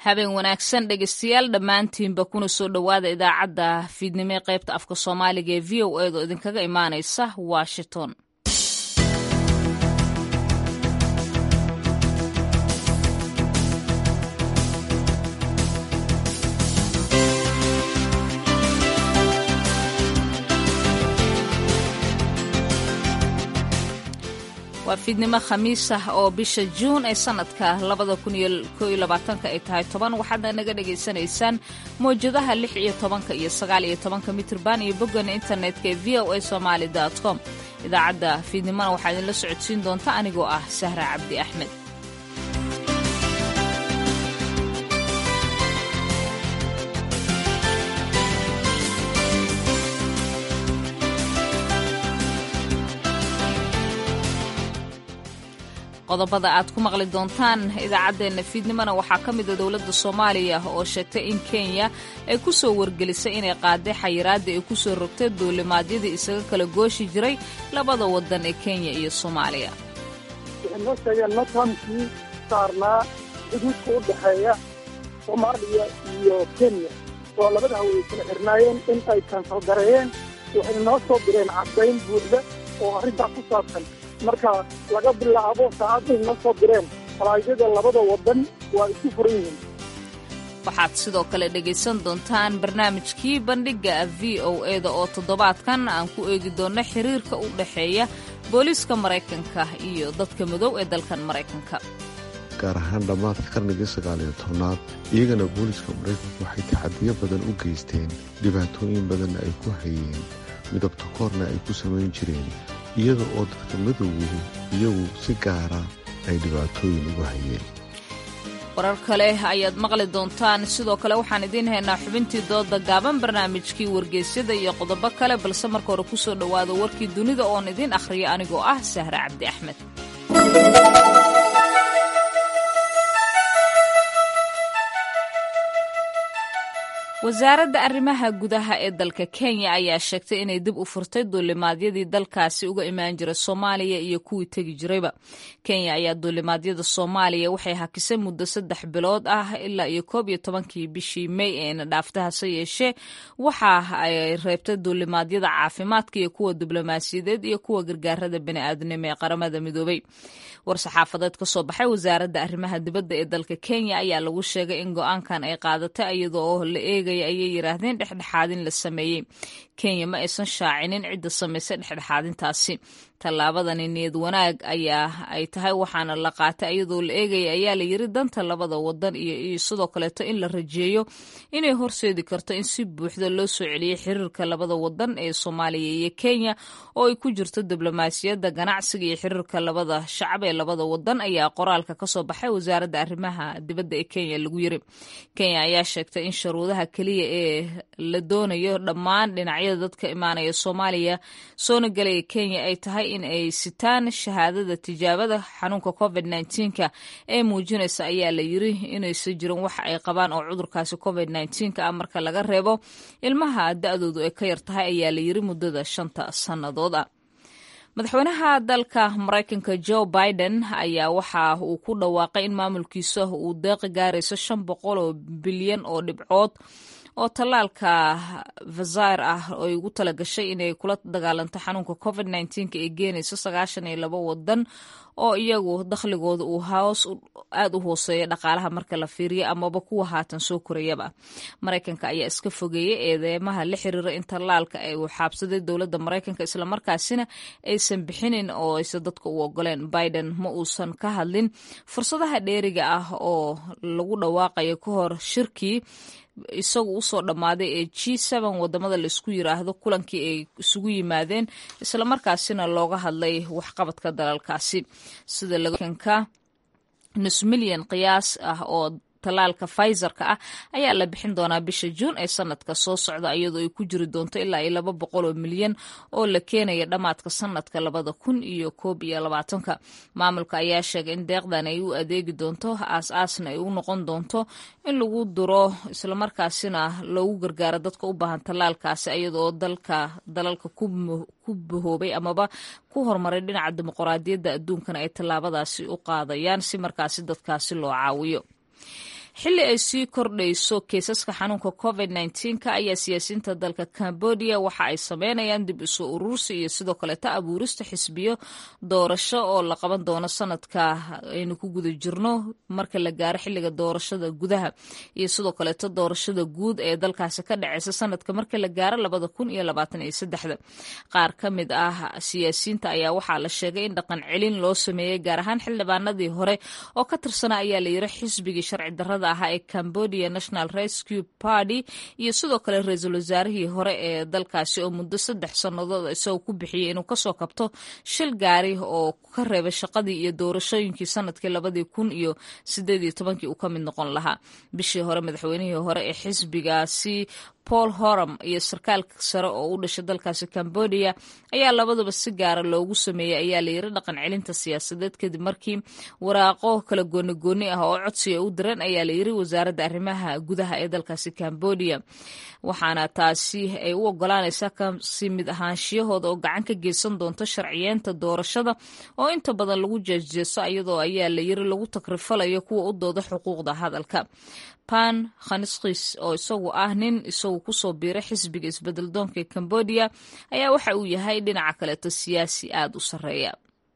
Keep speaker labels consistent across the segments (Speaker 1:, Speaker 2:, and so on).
Speaker 1: habeen wanaagsan dhegeystayaal dhammaantiinba kuna soo dhowaada idaacadda fiidnimo ee qaybta afka soomaaliga ee v o eed oo idinkaga imaanaysa washington waa fiidnimo khamiis ah oo bisha juun ee sanadka labada kun iyo koo iyo labaatanka ay tahay toban waxaadna naga dhagaysanaysaan mawjadaha lix iyo tobanka iyo sagaal iyo tobanka mitrban iyo boggana internetka ee v o a somaali com idaacadda fiidnimona waxaa idinla socodsiin doonta anigoo ah sahra cabdi axmed qodobada aad ku maqli doontaan idaacaddeenna fiidnimona waxaa ka mida dowladda soomaaliya oo sheegtay in kenya ay ku soo wargelisay inay qaaday xayiraadii ay ku soo rogtay duulimaadyadii isaga kala gooshi jiray labada wadan ee kenya iyo soomaaliya
Speaker 2: waxay noo sheegeen natamkii saarnaa xuduudka u dhexeeya soomaaliya iyo kenya oo labada haway kala xirnaayeen in ay kansal gareeyeen waxay noo soo direen caddayn buuxda oo arrintaa ku saabsan marka laga bilaabo saacadday noo soo direen falaayada labada wadan waa isku furan yihiin
Speaker 1: waxaad sidoo kale dhegaysan doontaan barnaamijkii bandhigga v o eda oo toddobaadkan aan ku eegi doonno xiriirka u dhexeeya booliiska maraykanka iyo dadka madow ee dalkan maraykanka
Speaker 3: gaar ahaan dhammaadka qarnigii sagaaliyo tobnaad iyagana booliiska maraykanku waxay taxadiyo badan u geysteen dhibaatooyin badanna ay ku hayeen midabta koorna ay ku samayn jireen iyada oo dadka madowgu iyagu si gaara ay dhibaatooyin ugu hayeen
Speaker 1: warar kale ayaad maqli doontaan sidoo kale waxaan idiin haynaa xubintii dooda gaaban barnaamijkii wargeysyada iyo qodobo kale balse marka hore ku soo dhowaada warkii dunida oon idiin akhriyo anigoo ah sahre cabdi axmed wasaaradda arrimaha gudaha ee dalka kenya ayaa sheegtay inay dib u furtay duulimaadyadii dalkaasi uga imaan jira soomaaliya iyo kuwii tegi jirayba kenya ayaa duulimaadyada soomaaliya waxay hakisay muddo saddex bilood ah ilaa iyo koob iyo tobankii bishii may eena dhaafta hase yeeshee waxa ay reebtay duulimaadyada caafimaadka iyo kuwa diblomaasiyadeed iyo kuwa gargaarada bani'aadanimo ee qaramada midoobay war-saxaafadeed ka soo baxay wasaaradda arrimaha dibadda ee dalka kenya ayaa lagu sheegay in go-aankan ay qaadatay iyada oo la eegaya ayay yidhaahdeen dhexdhexaadin la sameeyey kenya ma aysan shaacinin cidda samaysay dhexdhexaadintaasi tallaabadani niyad wanaag ayaa ay tahay waxaana la qaatay iyadoo la eegaya ayaa la yiri danta labada wadan iyo sidoo kaleeto in la rajeeyo inay horseedi karto in si buuxda loo soo celiyey xiriirka labada wadan ee soomaaliya iyo kenya oo ay ku jirto diblomaasiyadda ganacsiga iyo xiriirka labada shacab ee labada wadan ayaa qoraalka kasoo baxay wasaaradda arrimaha dibadda ee kenya lagu yiri kenya ayaa sheegtay in sharuudaha keliya ee la doonayo dhammaan dhinacyada dadka imaanaya soomaaliya soona galaya kenya ay tahay in ay sitaan shahaadada tijaabada xanuunka covid nka ee muujinaysa ayaa la yiri inaysa jirin wax ay qabaan oo cudurkaasi covid nka ah marka laga reebo ilmaha da-doodu ay ka yar tahay ayaa la yiri muddada shanta sannadood ah madaxweynaha dalka maraykanka joe biden ayaa waxa uu ku dhawaaqay in maamulkiisa uu deeqi gaarayso shan boqol oo bilyan oo dhibcood oo tallaalka vazair ah ay ugu talagashay inay kula dagaalanto xanuunka covid nka ee geenayso sagaashan iyo labo wadan oo iyagu dakhligooda uu hoos aad u hooseeya dhaqaalaha marka la fiiriyo amaba kuwa haatan soo korayaba maraykanka ayaa iska fogeeyey eedeymaha la xiriira in tallaalka ay uu xaabsaday dowladda maraykanka islamarkaasina aysan bixinin oo aysan dadka u ogoleen biden ma uusan ka hadlin fursadaha dheeriga ah oo lagu dhawaaqayo ka hor shirkii isagu usoo dhammaaday ee g n wadamada laisku yiraahdo kulankii ay isugu yimaadeen islamarkaasina looga hadlay waxqabadka dalalkaasi sida lakanka nus milyan qiyaas ah oo tallaalka faizerka ah ayaa la bixin doonaa bisha juun ee sanadka soo socda iyadoo ay ku jiri doonto ilaa iyo laba boqol oo milyan oo la keenaya dhammaadka sanadka labada kun iyo koob iyo labaatanka maamulka ayaa sheegay in deeqdan ay u adeegi doonto aas-aasna ay u noqon doonto in lagu duro islamarkaasina loogu gargaaro dadka u baahan tallaalkaasi iyadaoo dalka dalalka ku bahoobay amaba ku horumaray dhinaca dimuqraadiyadda adduunkana ay tallaabadaasi u qaadayaan si markaasi dadkaasi loo caawiyo xilli ay sii kordhayso kiisaska xanuunka covid nka ayaa siyaasiyiinta dalka cambodia waxa ay sameynayaan dib isu urursi iyo sidoo kaleeta abuurista xisbiyo doorasho oo la qaban doono sanadka aynu ku guda jirno marka la gaaro xilliga doorashada gudaha iyo sidoo kaleeta doorashada guud ee dalkaasi ka dhaceysa sanadka marka la gaaro labada kun iyo labaatan iyo saddexda qaar ka mid ah siyaasiyiinta ayaa waxaa la sheegay in dhaqan celin loo sameeyey gaar ahaan xildhibaanadii hore oo ka tirsana ayaa la yiri xisbigii sharci darada ahaa ee cambodia national rescue party iyo sidoo kale ra-iisul wasaarihii hore ee dalkaasi oo muddo saddex sannadood isagoo ku bixiyey inuu kasoo kabto shil gaari oo ka reebay shaqadii iyo doorashooyinkii sanadkii labadii kun iyo sideed iyo tobankii uu ka mid noqon lahaa bishii hore madaxweynihii hore ee xisbigaasi paul horam iyo sarkaalka sare oo u dhashay dalkaasi cambodia ayaa labaduba si gaara loogu sameeyey ayaa la yiri dhaqan celinta siyaasadeed kadib markii waraaqo kala goonigooni ah oo codsiga u diran ayaa la yiri wasaaradda arrimaha gudaha ee dalkaasi cambodia waxaana taasi ay u ogolaanaysaa kasi mid ahaanshiyahooda oo gacan ka geysan doonto sharciyeenta doorashada oo inta badan lagu jeesjeeso iyadoo ayaa la yiri lagu takrifalayo kuwa u dooda xuquuqda hadalka pan khaniskis oo isagu ah nin isagu kusoo biiray xisbiga isbedeldoonka ee cambodia ayaa waxa uu yahay dhinaca kaleeto siyaasi aada u sarreeya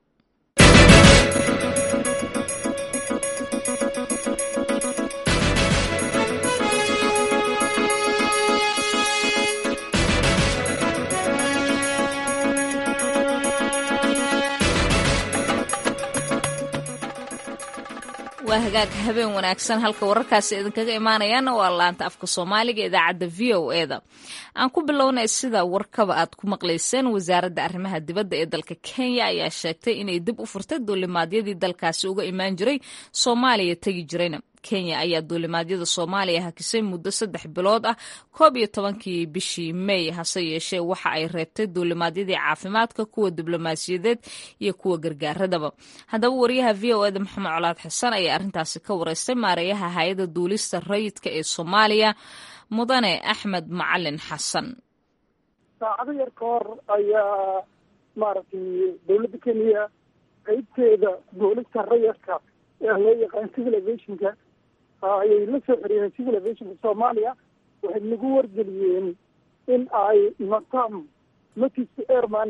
Speaker 1: waa hagaag habeen wanaagsan halka wararkaasi idinkaga imaanayaana waa laanta afka soomaaliga idaacadda v o e da aan ku bilownay sida warkaba aad ku maqlayseen wasaaradda arrimaha dibadda ee dalka kenya ayaa sheegtay inay dib u furtay duulimaadyadii dalkaasi uga imaan jiray soomaaliya tegi jirayna kenya ayaa duulimaadyada soomaaliya hakisay muddo saddex bilood ah koob iyo tobankii bishii may hase yeeshee waxa ay reebtay duulimaadyadii caafimaadka kuwa diblomaasiyadeed iyo kuwa gargaaradaba haddaba wariyaha v o eda maxamed colaad xasan ayaa arrintaasi ka wareystay maareeyaha hay-adda duulista rayidka ee soomaaliya mudane axmed macalin xasan
Speaker 2: saacado yar ka hor ayaa maaragtay dowladda kenya qeybteeda duulista rayidka ee loo yaqaan civil aviationka ayay la soo xiriireen civil aviationka soomaaliya waxay nagu wargeliyeen in ay natam notice airman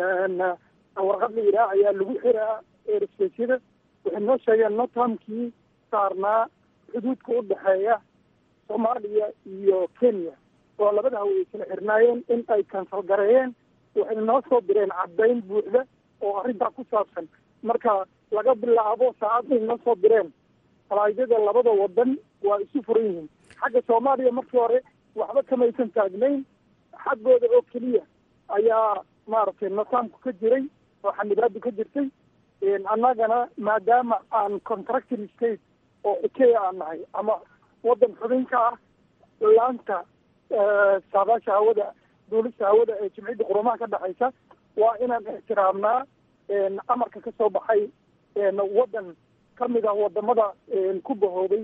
Speaker 2: warqad la yidhaah ayaa lagu xiraa airspacyada waxay noo sheegeen natamkii saarnaa xuduudka u dhexeeya soomaaliya iyo kenya oo labada hawa ay kala xirnaayeen in ay kansal gareeyeen waxay noo soo direen caddayn buuxda oo arrintaa ku saabsan marka laga bilaabo saacadday noo soo direen falaaydada labada wadan waa isu furan yihiin xagga soomaaliya markii hore waxba kamaysan taagnayn xaggooda oo keliya ayaa maaragtay nasaamku ka jiray oo xanibaadu ka jirtay annagana maadaama aan contracting state oo ikeya aan nahay ama wadan xubinka ah laanta saabaasha hawada duulista hawada ee jimciyadda qurumaha ka dhexaysa waa inaan ixtiraamnaa amarka ka soo baxay wadan ka mid ah wadamada ku bahoobay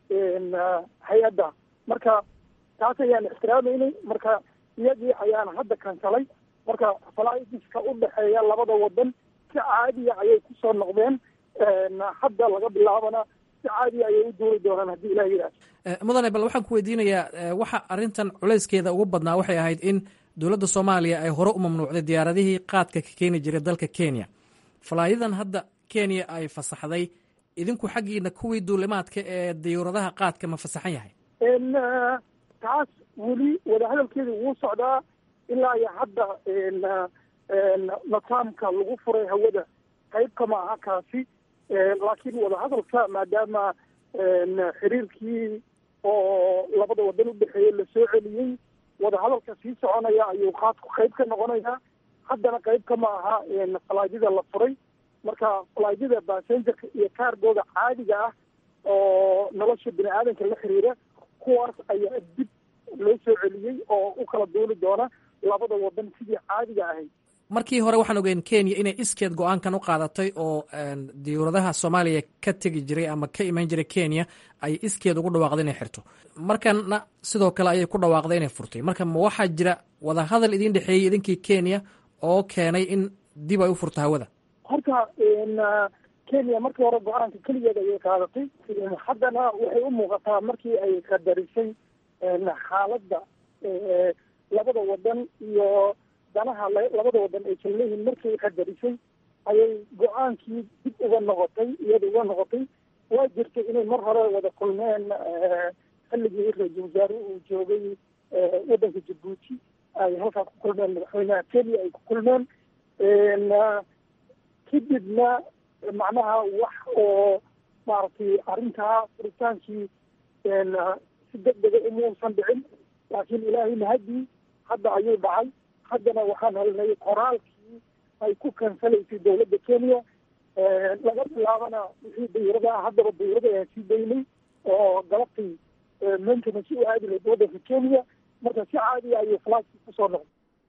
Speaker 2: hay-adda marka taas ayaan ixtiraameynay marka iyagii ayaana hadda kansalay marka flydiska u dhexeeya labada wadan si caadiya ayay kusoo noqdeen hadda laga bilaabana si caadiya ayay u duuli doonaan haddii ilah yidhaah
Speaker 4: mudane bal waxaan ku weydiinayaa waxa arrintan culayskeeda ugu badnaa waxay ahayd in dowladda soomaaliya ay hore u mamnuucday diyaaradihii qaadka ka keeni jiray dalka kenya falaayadan hadda kenya ay fasaxday idinku xaggiina kuwii duulimaadka ee diyuuradaha qaadka ma fasaxan yahay
Speaker 2: taas weli wadahadalkeeda wuu socdaa ilaa iyo hadda nataamka lagu furay hawada qayb kama aha kaasi laakiin wadahadalka maadaama xiriirkii oo labada wadan u dhexeeyey lasoo celiyey wadahadalka sii soconaya ayuu qaadku qayb ka noqonayaa haddana qayb kama aha falaadyada la furay marka falaadyada basengerka iyo kaargooda caadiga ah oo nolosha bini aadanka la xiriira kuwaas ayaa dib loo soo celiyey oo u kala duuli doona labada wadan sidii caadiga ahayd
Speaker 4: markii hore waxaan ogeyn kenya inay iskeed go-aankan u qaadatay oo diyuuradaha soomaaliya ka tegi jiray ama ka iman jiray kenya ay iskeed ugu dhawaaqday inay xirto markana sidoo kale ayay ku dhawaaqday inay furtay marka ma waxaa jira wadahadal idin dhexeeyey idinkii kenya oo keenay in dib ay u furto hawada
Speaker 2: horta kenya markii hore go-aanka keligeed ayay qaadatay haddana waxay u muuqataa markii ay qadarisay xaaladda labada wadan iyo danaha labada wadan ay kala leeyihiin markii ay qadarisay ayay go-aankii dib uga noqotay iyada uga noqotay waa jirtay inay mar hore wada kulmeen xilligii ra-iisul wasaare uu joogay waddanka jabuuti ay halkaa ku kulmeen madaxweynaha kenya ay ku kulmeen kadibna macnaha wax oo maaragtay arrintaa furitaankii si deg dega umuusan dhicin laakiin ilaahay mahadii hadda ayuu dhacay haddana waxaan helnay qoraalkii ay ku kansalaysay dowladda kenya laga bilaabana wixii dayurada ah haddaba dayurada ayaan sii daynay oo galabtii maintenance u aadi lahayd waddanka kenya marka si caadiya ayuu flaskii kusoo noqday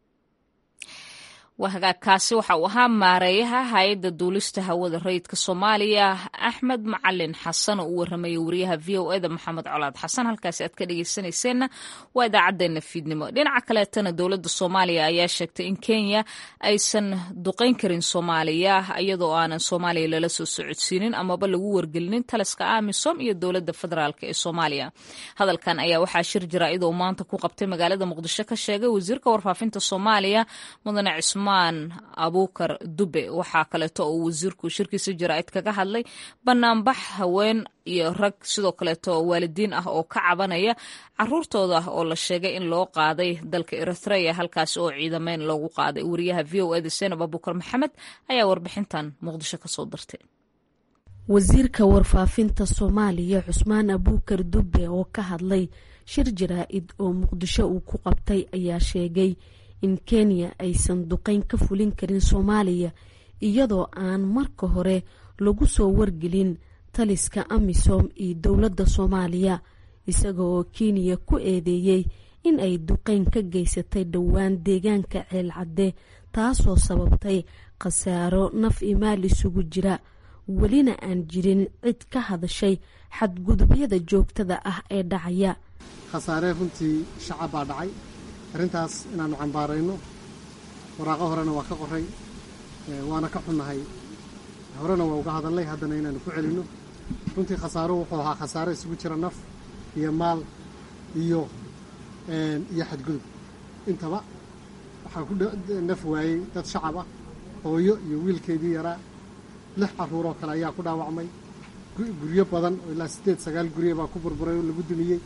Speaker 1: waa hagaagkaasi waxa uu ahaa maareeyaha hay-adda duulista hawada rayidka soomaaliya axmed macalin xasan oo u warramaya wariyaha v o eda maxamed colaad xasan halkaasi aad ka dhegeysanayseena waa idaacadeena fiidnimo dhinaca kaleetana dowladda soomaaliya ayaa sheegtay in kenya aysan duqeyn karin soomaaliya iyadoo aanan soomaaliya lala soo socodsiinin amaba lagu wargelinin taliska amisom iyo dowladda federaalk ee soomaaliya hadalkan ayaa waxaa shir jira iyadoo maanta ku qabtay magaalada muqdisho ka sheegay wasiirka warfaafinta soomaaliya mudane cismaan abuukar dube waxaa kaleeto oo wasiirku shirkiisa jaraa'id kaga hadlay banaanbax haween iyo rag sidoo kaleeto waalidiin ah oo ka cabanaya caruurtooda oo la sheegay in loo qaaday dalka eritrea halkaasi oo ciidameyn loogu qaaday wariyaha v o eda senab abuukar maxamed ayaa warbixintan muqdisho kasoo dirtay
Speaker 5: wasiirka warfaafinta soomaaliya cusmaan abuukar dube oo ka hadlay shir jaraa-id oo muqdisho uu ku qabtay ayaa sheegay in kenya aysan duqeyn ka fulin karin soomaaliya iyadoo aan marka hore lagu soo wargelin taliska amisom iyo dowladda soomaaliya isaga oo kenya ku eedeeyey in ay duqeyn ka geysatay dhowaan deegaanka ceelcadde taasoo sababtay khasaaro naf iyo maal isugu jira welina aan jirin cid ka hadashay xadgudubyada joogtada ah ee dhacaya
Speaker 6: khasaaree runtii shacab baa dhacay arrintaas inaannu cambaarayno waraaqo horena waa ka qoray waana ka xunnahay horena waa uga hadalnay haddana inaannu ku celinno runtii khasaaruhu wuxuu ahaa khasaaro isugu jira naf iyo maal iyo iyo xadgudub intaba waxaa ku naf waayey dad shacab ah hooyo iyo wiilkeedii yaraa lix carruur oo kale ayaa ku dhaawacmay guryo badan oo ilaa siddeed sagaal gurye baa ku burburay oo lagu dumiyey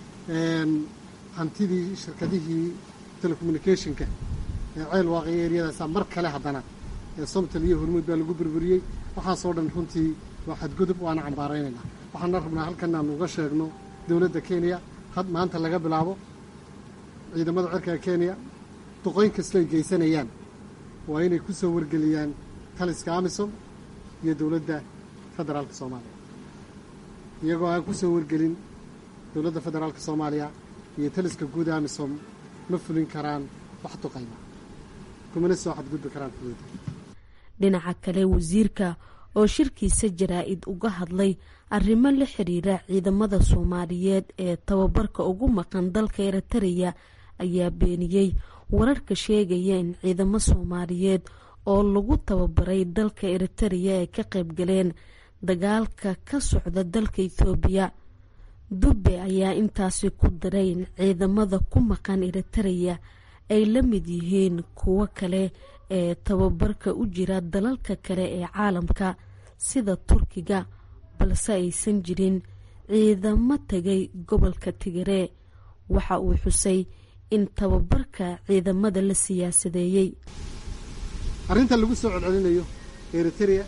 Speaker 6: hantidii shirkadihii telecommunicationka ee ceel waaqaya eryadaasa mar kale haddana ee somtal iyo hormuud baa lagu burburiyey waxaasoo dhan runtii waa xadgudub waana cambaaraynaynaa waxaana rabnaa halkan aanu uga sheegno dowladda kenya had maanta laga bilaabo ciidamada cirka kenya duqoyn kastoo ay geysanayaan waa inay ku soo wargeliyaan taliska amisom iyo dowladda federaalka soomaaliya iyagoo aan ku soo wargelin dowladda federaalka soomaaliya iyo taliska guud amisom ma fulin karaan wax duqayma kumana soo xadgudbi karaan xuduuda
Speaker 5: dhinaca kale wasiirka oo shirkiisa jaraa-id uga hadlay arrimo la xiriira ciidamada soomaaliyeed ee tababarka ugu maqan dalka eritreya ayaa beeniyey wararka sheegaya in ciidamo soomaaliyeed oo lagu tababaray dalka eritreya ay ka qayb galeen dagaalka ka socda dalka ethoobiya dube ayaa intaasi ku daray in ciidamada ku maqan eritreya ay la mid yihiin kuwo kale ee tababarka u jira dalalka kale ee caalamka sida turkiga balse aysan jirin ciidamo tegay gobolka tigiree waxa uu xusay in tababarka ciidamada la siyaasadeeyey
Speaker 6: arrinta lagu soo celcelinayo eritrea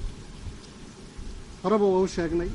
Speaker 6: horeba waa u sheegnay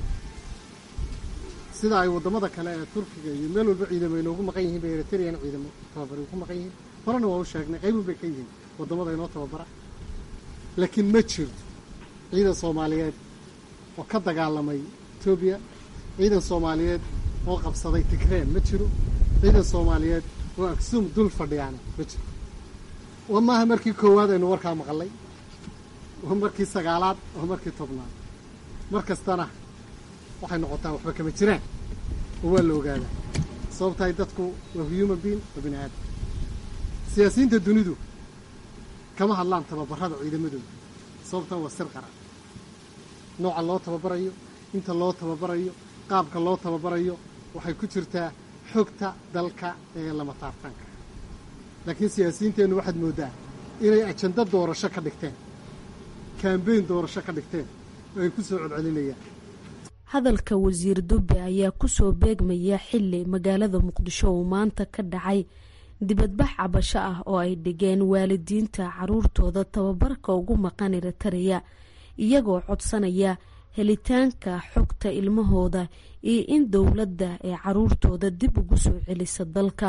Speaker 6: sida ay waddamada kale ee turkiga iyo meel walba ciidamo inoogu maqan yihiin bay eritrean ciidamo tababari ku maqan yihiin horena waa u sheegnay qaybun bay ka yihiin waddamada inoo tababara laakiin ma jirto ciidan soomaaliyeed oo ka dagaalamay etoobiya ciidan soomaaliyeed oo qabsaday tigreen ma jiro ciidan soomaaliyeed oo agsum dul fadhiyaana ma jiro waa maaha markii koowaad aynu warkaa maqalay waa markii sagaalaad waa markii tobnaad mar kastana waxay noqotaa waxba kama jiraan oo waa la ogaadaa sababtahay dadku waa human being waa bini aadam siyaasiyiinta dunidu kama hadlaan tababarada ciidamadooda sababtan waa sir qaran nooca loo tababarayo inta loo tababarayo qaabka loo tababarayo waxay ku jirtaa xogta dalka ee lama taabtaanka laakiin siyaasiyiinteennu waxaad mooddaa inay ajando doorasho ka dhigteen kambeyn doorasho ka dhigteen oo ay ku soo celcelinayaan
Speaker 5: hadalka wasiir dube ayaa kusoo beegmaya xili magaalada muqdisho uu maanta ka dhacay dibadbax cabasho ah oo ay dhigeen waalidiinta caruurtooda tababarka ugu maqan eritariya iyagoo codsanaya helitaanka xogta ilmahooda iyo in dowladda ee caruurtooda dib ugu soo celisa dalka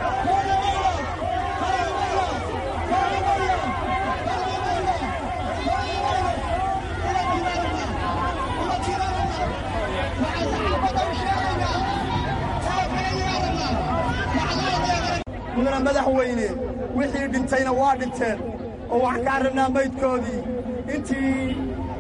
Speaker 7: mudana madaxweyne wixii dhintayna waa dhinteen oo waxaan kaa rabnaa maydkoodii intii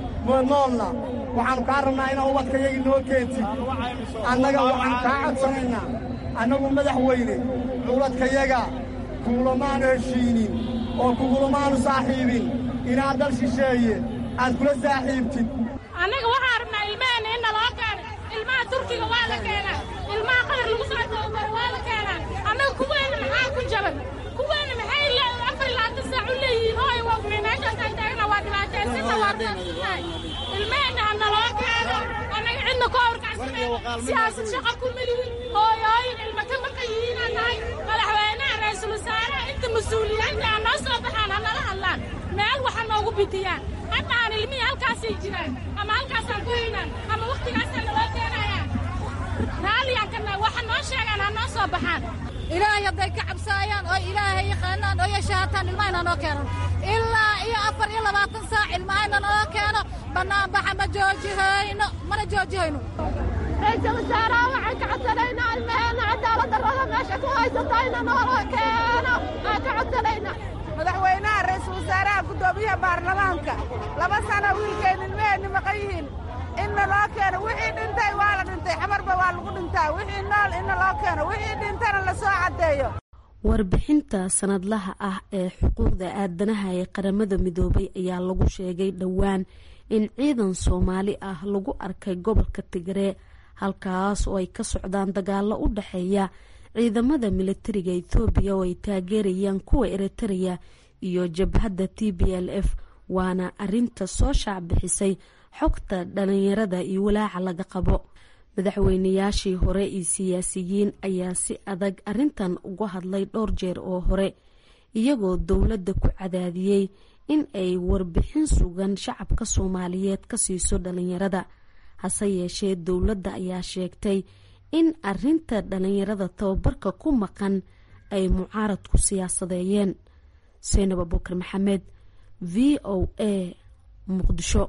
Speaker 7: noolna waxaannu kaa rabnaa inaa ubadkayagii noo keentid annaga waxaannu kaa codsanaynaa annagu madaxweyne culadkayaga kuulamaanu heshiinin oo kugulamaanu saaxiibin inaad dal shisheeye aad kula saaxiibtid
Speaker 8: annaga waxaan rabnaa ilmaheenna in naloo keena ilmaha turkiga waa la keenaa ilmaha qatar lagu soo tababaro waa la keenaa annaga kuweenna maxaa ku jaban kuweenna maxay afar labaatan saac u leeyihiin hooy waa meeshaasaan taagna waa dhibaataysanna waa dhibaataysannahay ilmaheenna ha naloo keeno annaga cidna ku hawrkacsanay siyaasad shaqa ku melihin hooyooyin ilma ka maqan yihiinaan nahay madaxweynaha ra'iisul wasaaraha inta mas-uuliyiinta ha noo soo baxaan ha nala hadlaan meel waxa noogu bidiyaan hadda aan ilmihii halkaasay jiraan ama halkaasaan ku haynaan ama wakhtigaasaan naloo keenayaan raalliyaan kana waxa noo sheegaan ha noo soo baxaan
Speaker 9: ilaahay hadday ka cabsaayaan oo ilaahay yaqaanaan oo yashaataan ilmahayna noo keeno ilaa iyo afar iyo labaatan saac ilmahayna noo keeno bannaanbaxa ma joojihayno mana joojihayno
Speaker 8: ra'iisul wasaaraha waxaan ka codsanaynaa ilmaheenna cadaalad darrada meesha ku haysatayna noola keeno aan ka codsanaynaa
Speaker 10: madaxweynaha ra'iisul wasaaraha guddoomiyaha baarlamaanka laba sano wiilkeen ilmaheenni maqan yihiin inna loo keeno wixii dhintay waa la dhintay xamarba waa lagu dhintaa wixii nool inna loo keeno wixii dhintana la soo caddeeyo
Speaker 5: warbixinta sanadlaha ah ee xuquuqda aadanaha ee qaramada midoobay ayaa lagu sheegay dhowaan in ciidan soomaali ah lagu arkay gobolka tigree halkaas oo ay ka socdaan dagaalo u dhexeeya ciidamada militariga ethoobiya oo ay taageerayaan kuwa eritreya iyo jabhadda t b l f waana arinta soo shaacbixisay xogta dhalinyarada iyo walaaca laga qabo madaxweynayaashii hore iyo siyaasiyiin ayaa si adag arintan uga hadlay dhowr jeer oo hore iyagoo dowladda ku cadaadiyey in ay warbixin sugan shacabka soomaaliyeed ka siiso dhalinyarada hase yeeshee dowladda ayaa sheegtay in arinta dhalinyarada tababarka ku maqan ay mucaaradku siyaasadeeyeen seynab abukar maxamed v o a muqdisho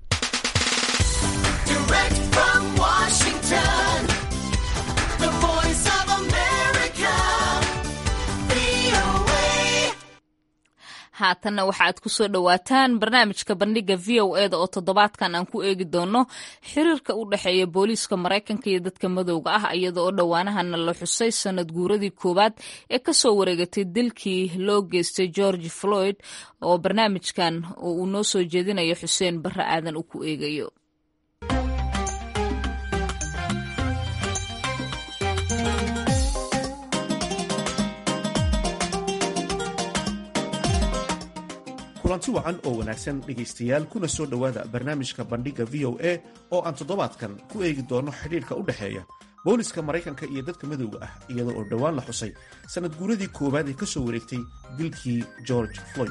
Speaker 1: haatanna waxa aad ku soo dhowaataan barnaamijka bandhiga v o eda oo toddobaadkan aan ku eegi doono xiriirka u dhexeeya booliiska maraykanka iyo dadka madowga ah iyada oo dhowaanahana la xusay sanad guuradii koowaad ee kasoo wareegatay dilkii loo geystay george floyd oo barnaamijkan oo uu noo soo jeedinayo xuseen barre aadan uu ku eegayo
Speaker 11: kulanti wacan oo wanaagsan dhegaystayaal kuna soo dhowaada barnaamijka bandhigga v o a oo aan toddobaadkan ku eegi doono xidhiirka u dhexeeya booliska maraykanka iyo dadka madowga ah iyada oo dhowaan la xusay sanad guuradii koowaad ee ka soo wareegtay dilkii george floyd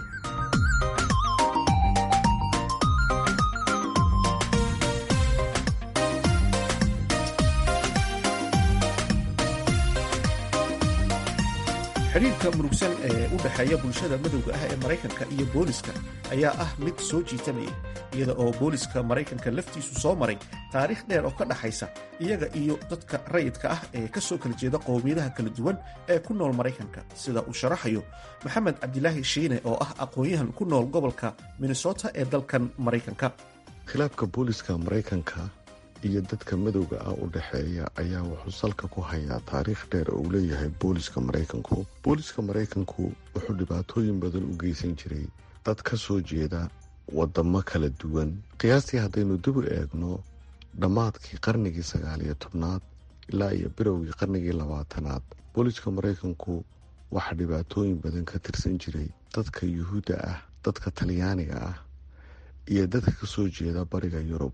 Speaker 11: xidhiirka murugsan ee u dhexeeya bulshada madowga ah ee maraykanka iyo booliska ayaa ah mid soo jiitanaya iyada oo booliska maraykanka laftiisu soo maray taariikh dheer oo ka dhaxaysa iyaga iyo dadka rayidka ah ee ka soo kala jeeda qowmiyadaha kala duwan ee ku nool maraykanka sida uu sharaxayo maxamed cabdilaahi shiine oo ah aqoon-yahan ku nool gobolka minnesota ee dalkan maraykanka
Speaker 3: khilaafka booliska maraykanka iyo dadka madowga ah u dhexeeya ayaa wuxuu salka ku hayaa taariikh dheer oo uu leeyahay booliska maraykanku booliska maraykanku wuxuu dhibaatooyin badan u geysan jiray dad ka soo jeeda wadamo kala duwan qiyaastii haddaynu dib u eegno dhammaadkii qarnigii sagaal iyo tobnaad ilaa iyo bilowgii qarnigii labaatanaad booliska maraykanku waxaa dhibaatooyin badan ka tirsan jiray dadka yuhuudda ah dadka talyaaniga ah iyo dadka kasoo jeeda bariga yurub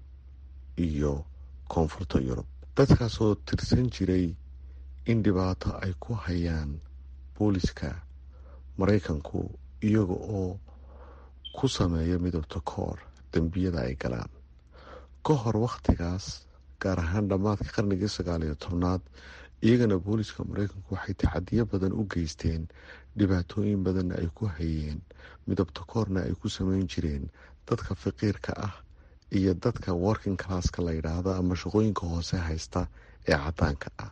Speaker 3: iyo koonfurta yurub dadkaasoo tirsan jiray in dhibaato ay ku hayaan booliska maraykanku iyaga oo ku sameeya midabta koor dembiyada ay galaan ka hor wakhtigaas gaar ahaan dhammaadka qarnigii sagaal iyo tobnaad iyagana booliska maraykanku waxay taxadiyo badan u geysteen dhibaatooyin badanna ay ku hayeen midabta koorna ay ku sameyn jireen dadka faqiirka ah iyo dadka working classka la yidhaahdo ama shaqooyinka hoose haysta ee cadaanka ah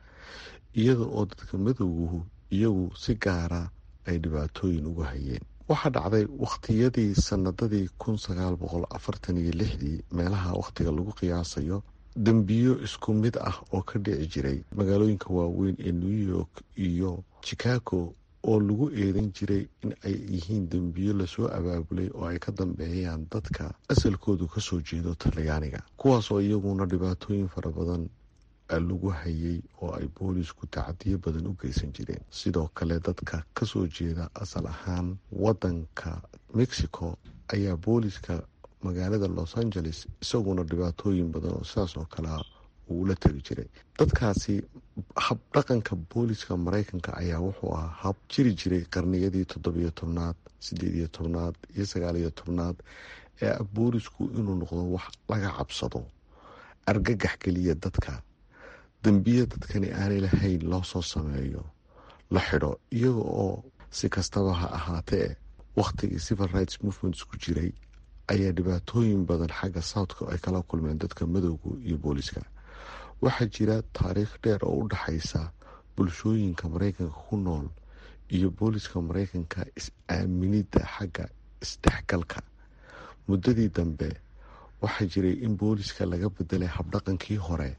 Speaker 3: iyada oo dadka madowguhu iyagu si gaara ay dhibaatooyin uga hayeen waxaa dhacday wakhtiyadii sanadadii kun sagaal boqol afartan iyo lixdii meelaha wakhtiga lagu qiyaasayo dembiyo isku mid ah oo ka dhici jiray magaalooyinka waaweyn ee new york iyo chicago oo lagu eedan jiray in ay yihiin dembiyo lasoo abaabulay oo ay ka dambeeyaan dadka asalkoodu kasoo jeedo talyaaniga kuwaasoo iyaguna dhibaatooyin fara badan lagu hayay oo ay boolisku tacadiyo badan u geysan jireen sidoo kale dadka kasoo jeeda asal ahaan wadanka mexico ayaa booliska magaalada los angeles isaguna dhibaatooyin badan oo sidaas oo kalea uu la tegi jiray dadkaasi hab dhaqanka booliska maraykanka ayaa wuxuu ahaa hab jiri jiray qarniyadii toddobiyo tobnaad sideed iyo tobnaad iyo sagaal iyo tobnaad ee ah boolisku inuu noqdo wax laga cabsado argagax geliya dadka dembiya dadkani aanay lahayn loo soo sameeyo la xidho iyaga oo si kastaba ha ahaatee wakhtigii civil rights movements ku jiray ayaa dhibaatooyin badan xagga southka ay kala kulmeen dadka madowga iyo booliska waxaa jira taariikh dheer oo u dhaxaysa bulshooyinka maraykanka ku nool iyo booliska maraykanka is-aaminidda xagga isdhexgalka muddadii dambe waxaa jiray in booliska laga bedelay habdhaqankii hore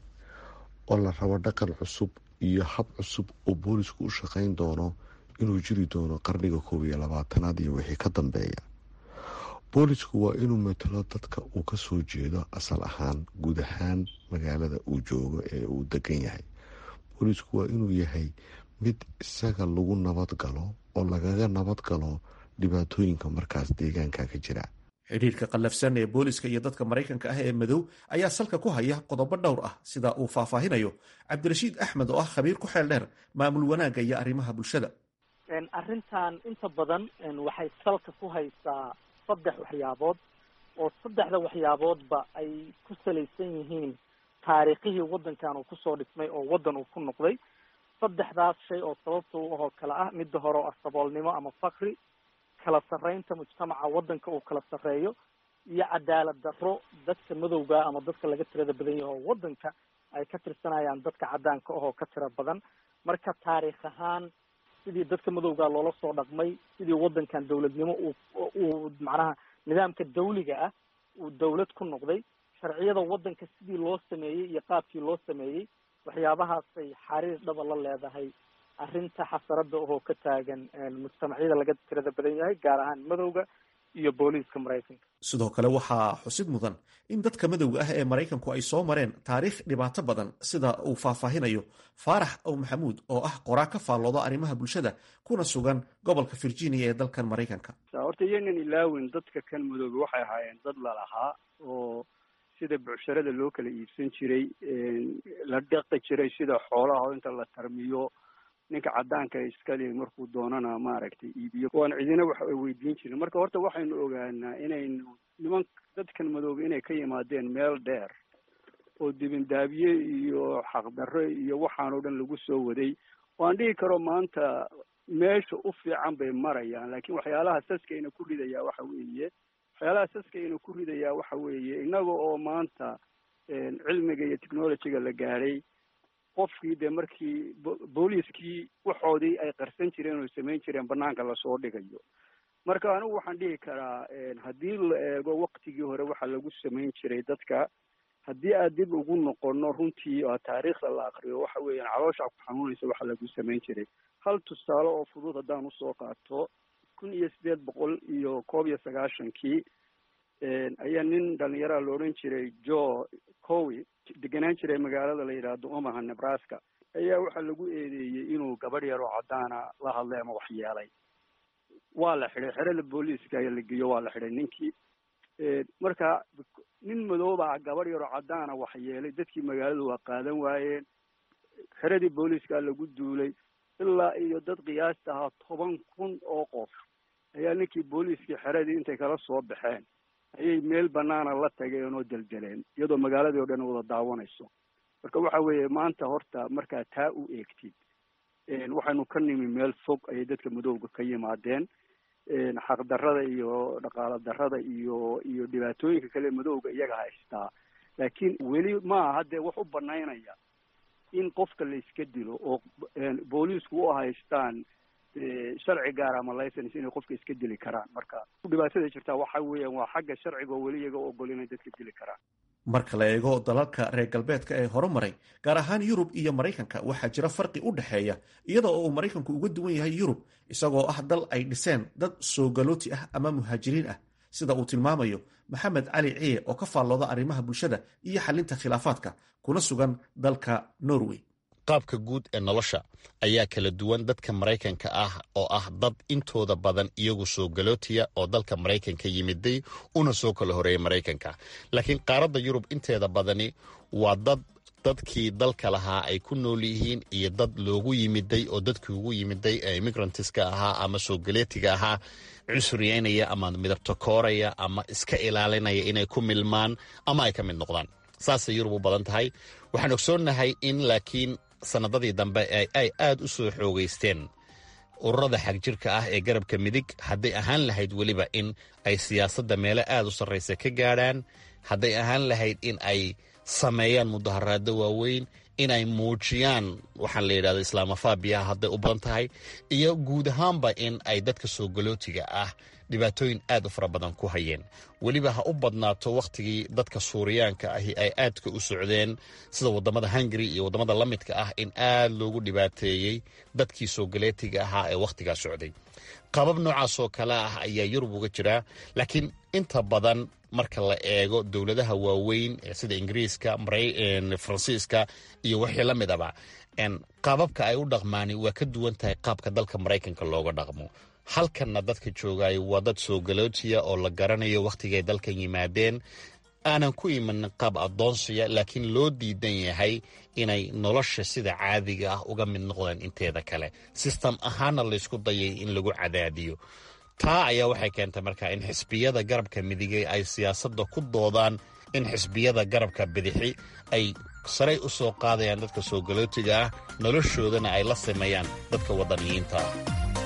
Speaker 3: oo la rabo dhaqan cusub iyo hab cusub oo boolisku u shaqayn doono inuu jiri doono qarniga koob iyo labaatanaad iyo wixii ka dambeeya boolisku waa inuu matalo dadka uu ka soo jeedo asal ahaan guud ahaan magaalada uu joogo ee uu degan yahay boolisku waa inuu yahay mid isaga lagu nabad galo oo lagaga nabad galo dhibaatooyinka markaas deegaanka ka jira
Speaker 11: xidhiirka qallafsan ee booliska iyo dadka maraykanka ah ee madow ayaa salka ku haya qodobo dhowr ah sida uu faahfaahinayo cabdirashiid axmed oo ah khabiir ku xeel dheer maamul wanaagga iyo arrimaha bulshada
Speaker 12: arrintan inta badan waxay salka ku haysaa saddex waxyaabood oo saddexda waxyaaboodba ay ku salaysan yihiin taariikhihii waddankan uu kusoo dhismay oo waddan uu ku noqday saddexdaas shay oo sababta u ahoo kale ah midda hore oo ah saboolnimo ama fakri kala sarreynta mujtamaca waddanka uu kala sarreeyo iyo cadaalad darro dadka madowga ama dadka laga tirada badan yahay oo waddanka ay ka tirsanayaan dadka caddaanka ahoo ka tira badan marka taariikh ahaan sidii dadka madowga loola soo dhaqmay sidii waddankan dawladnimo uu uu macnaha nidaamka dawliga ah uu dawlad ku noqday sharciyada waddanka sidii loo sameeyey iyo qaabkii loo sameeyey waxyaabahaasay xariir dhaba la leedahay arrinta xasarada oo ka taagan mujtamacyada laga tirada badan yahay gaar ahaan madowga iyo booliiska maraykanka
Speaker 11: sidoo kale waxaa xusid mudan in dadka madowga ah ee maraykanku ay soo mareen taariikh dhibaato badan sida uu faahfaahinayo faarax ow maxamuud oo ah qoraa ka faallooda arrimaha bulshada kuna sugan gobolka virginia ee dalkan maraykanka
Speaker 13: horta iyanan ilaawin dadka kan madoobe waxay ahaayeen dad lalahaa oo sida bucsharada loo kala iibsan jiray la dhaqi jiray sida xoolaha inta la tarmiyo ninka caddaanka iskale markuu doonana maaragtay iibiyo waan cidina wax weydiin jirin marka horta waxaynu ogaanaa inaynu niman dadkan madoobe inay ka yimaadeen meel dheer oo dibindaabiye iyo xaqdarro iyo waxaanoo dhan lagu soo waday waan dhihi karo maanta meesha u fiican bay marayaan laakiin waxyaalaha saskayna ku ridayaa waxa weeye waxyaalaha saskayna ku ridayaa waxa weeye innaga oo maanta cilmiga iyo technologyga la gaadhay qofkii dee markii booliiskii waxoodii ay qarsan jireen oo samayn jireen banaanka lasoo dhigayo marka anigu waxaan dhihi karaa haddii la eego waktigii hore waxa lagu samayn jiray dadka haddii aad dib ugu noqono runtii oo taariikhda la akriyo waxa weeyaan caloosha ku xanuunaysa waxa lagu samayn jiray hal tusaale oo fudud haddaan usoo qaato kun iyo sideed boqol iyo koob iyo sagaashankii ayaa nin dhalinyaraa la odhan jiray jo cowi degenaan jiray magaalada la yidhaahdo omaha nebraska ayaa waxaa lagu eedeeyey inuu gabadh yar oo caddaana la hadlay ama wax yeelay waa la xidhay xerada booliiska ayaa la geeyo waa la xidhay ninkii marka nin madoobaa gabadh yaroo caddaana wax yeelay dadkii magaalada waa qaadan waayeen xeradii booliiska lagu duulay ilaa iyo dad qiyaasta ahaa toban kun oo qof ayaa ninkii booliiskii xeradii intay kala soo baxeen ayay meel banaana la tageen oo deldeleen iyadoo magaaladii o dhan wada daawanayso marka waxa weeye maanta horta markaa taa u eegtid waxaynu ka nimi meel fog ayay dadka madowga ka yimaadeen xaqdarrada iyo dhaqaalo darrada iyo iyo dhibaatooyinka kale madowga iyaga haystaa laakiin weli maaha haddee wax u banaynaya in qofka la iska dilo oo booliisku u haystaan sharci gaar ama license inay qofka iska dili karaan marka dhibaatada jirtaa waxa weeyaan waa xagga sharciga oo weli iyaga ogol inay dadka dili karaan
Speaker 11: marka la eego dalalka reer galbeedka ee horumaray gaar ahaan yurub iyo maraykanka waxaa jira farqi u dhexeeya iyada oo uu maraykanku uga duwan yahay yurub isagoo ah dal ay dhiseen dad soogalooti ah ama muhaajiriin ah sida uu tilmaamayo maxamed cali ciye oo ka faallooda arrimaha bulshada iyo xalinta khilaafaadka kuna sugan dalka norway
Speaker 14: qaabka guud ee nolosha ayaa kala duwan dadka maraykanka ah oo ah dad intooda badan iyagu soo galootiya oo dalka maraykanka yimiday una soo kala horeeyay maraykanka laakiin qaaradda yurub inteeda badani waa dad dadkii dalka lahaa ay ku nool yihiin iyo dad loogu yimiday oo dadkii ugu yimiday ee immigrantiska ahaa ama soo galeetiga ahaa cusuriyeynaya ama midabto kooraya ama iska ilaalinaya inay ku milmaan ama ay ka mid noqdaan saasay yurub u badan tahay waxaan ogsoonnahay in laakiin sanadadii dambe ay aad u soo xoogeysteen ururada xagjirka ah ee garabka midig hadday ahaan lahayd weliba in ay siyaasadda meelo aad u sarraysa ka gaadhaan hadday ahaan lahayd in ay sameeyaan mudaharaado waaweyn in ay muujiyaan waxaan la yidhahda islaamofaabiyaha hadday u badan tahay iyo guud ahaanba in ay dadka soo galootiga ah dhibaatooyin aad u fara badan ku hayeen weliba ha u badnaato wakhtigii dadka suuriyaanka ahi ay aadka u socdeen sida waddamada hungari iyo waddamada la midka ah in aad loogu dhibaateeyey dadkii soo galeetiga ahaa ee wakhtigaa socday qabab noocaasoo kale ah ayaa yurub uga jiraa laakiin inta badan marka la eego dowladaha waaweyn sida ingiriiska faransiiska iyo wixii la midaba qaababka ay u dhaqmaani waa ka duwan tahay qaabka dalka maraykanka looga dhaqmo halkanna dadka joogaayo waa dad soo galootiya oo la garanayo wakhtigay dalkan yimaadeen aanan ku imanin qaab addoonsiya laakiin loo diidan yahay inay nolosha sida caadiga ah uga mid noqdeen inteeda kale sistem ahaana laysku dayay in lagu cadaadiyo taa ayaa waxay keentay markaa in xisbiyada garabka midigay ay siyaasadda ku doodaan in xisbiyada garabka bidixi ay saray u soo qaadayaan dadka soo galootiga ah noloshoodana ay la sameeyaan dadka waddaniyiinta ah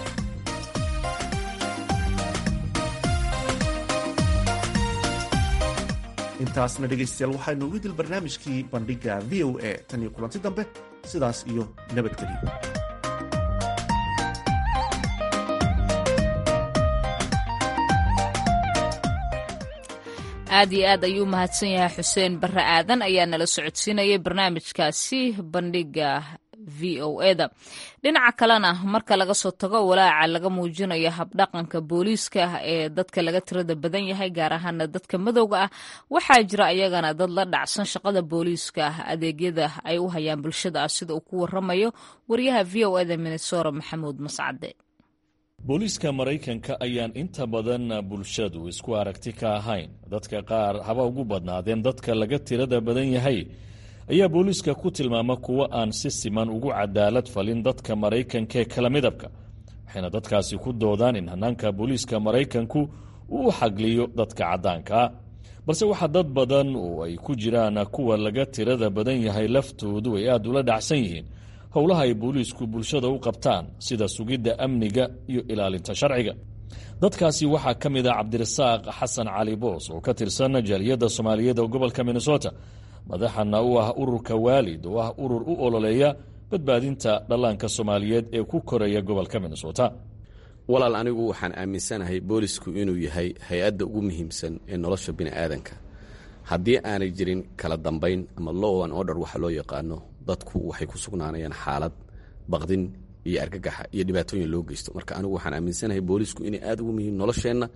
Speaker 11: intaasna dhegaystayaal waxaynu ugu dil barnaamijkii bandhigga v o a tan iyo kulanti dambe sidaas iyo nabadgelyo
Speaker 1: aad iyo aad ayuu mahadsan yahay xuseen barre aadan ayaa nala socodsiinayay barnaamijkaasi bandhigga v o eda dhinaca kalena marka laga soo tago walaaca laga muujinayo habdhaqanka booliiska ee dadka laga tirada badan yahay gaar ahaana dadka madowga ah waxaa jira ayagana dad la dhacsan shaqada booliiska adeegyada ay u hayaan bulshada ah sida uu ku waramayo wariyaha v o eda minnesora maxamuud mascade
Speaker 15: booliiska maraykanka ayaan inta badan bulshadu isku aragti ka ahayn dadka qaar haba ugu badnaadeen dadka laga tirada badan yahay ayaa booliiska ku tilmaama kuwo aan si siman ugu cadaalad falin dadka maraykanka ee kala midabka waxayna dadkaasi ku doodaan in hanaanka booliiska maraykanku uu u xagliyo dadka caddaankaa balse waxaa dad badan oo ay ku jiraan kuwa laga tirada badan yahay laftoodu ay aad ula dhacsan yihiin howlaha ay booliisku bulshada u qabtaan sida sugidda amniga iyo ilaalinta sharciga dadkaasi waxaa ka mid ah cabdirasaaq xasan cali boos oo ka tirsan jaaliyadda soomaaliyeed ee gobolka minnesota madaxana u ah ururka waalid oo ah urur u ololeeya badbaadinta dhallaanka soomaaliyeed ee ku koraya gobolka minnesota
Speaker 16: walaal anigu waxaan aaminsanahay boolisku inuu yahay hay-adda ugu muhiimsan ee nolosha bini'aadanka haddii aanay jirin kala dambayn ama low an order waxa loo yaqaano dadku waxay ku sugnaanayaan xaalad baqdin iyo argagaxa iyo dhibaatooyin loo geysto marka anigu waxaan aaminsanahay boolisku inay aad ugu muhiim nolosheenna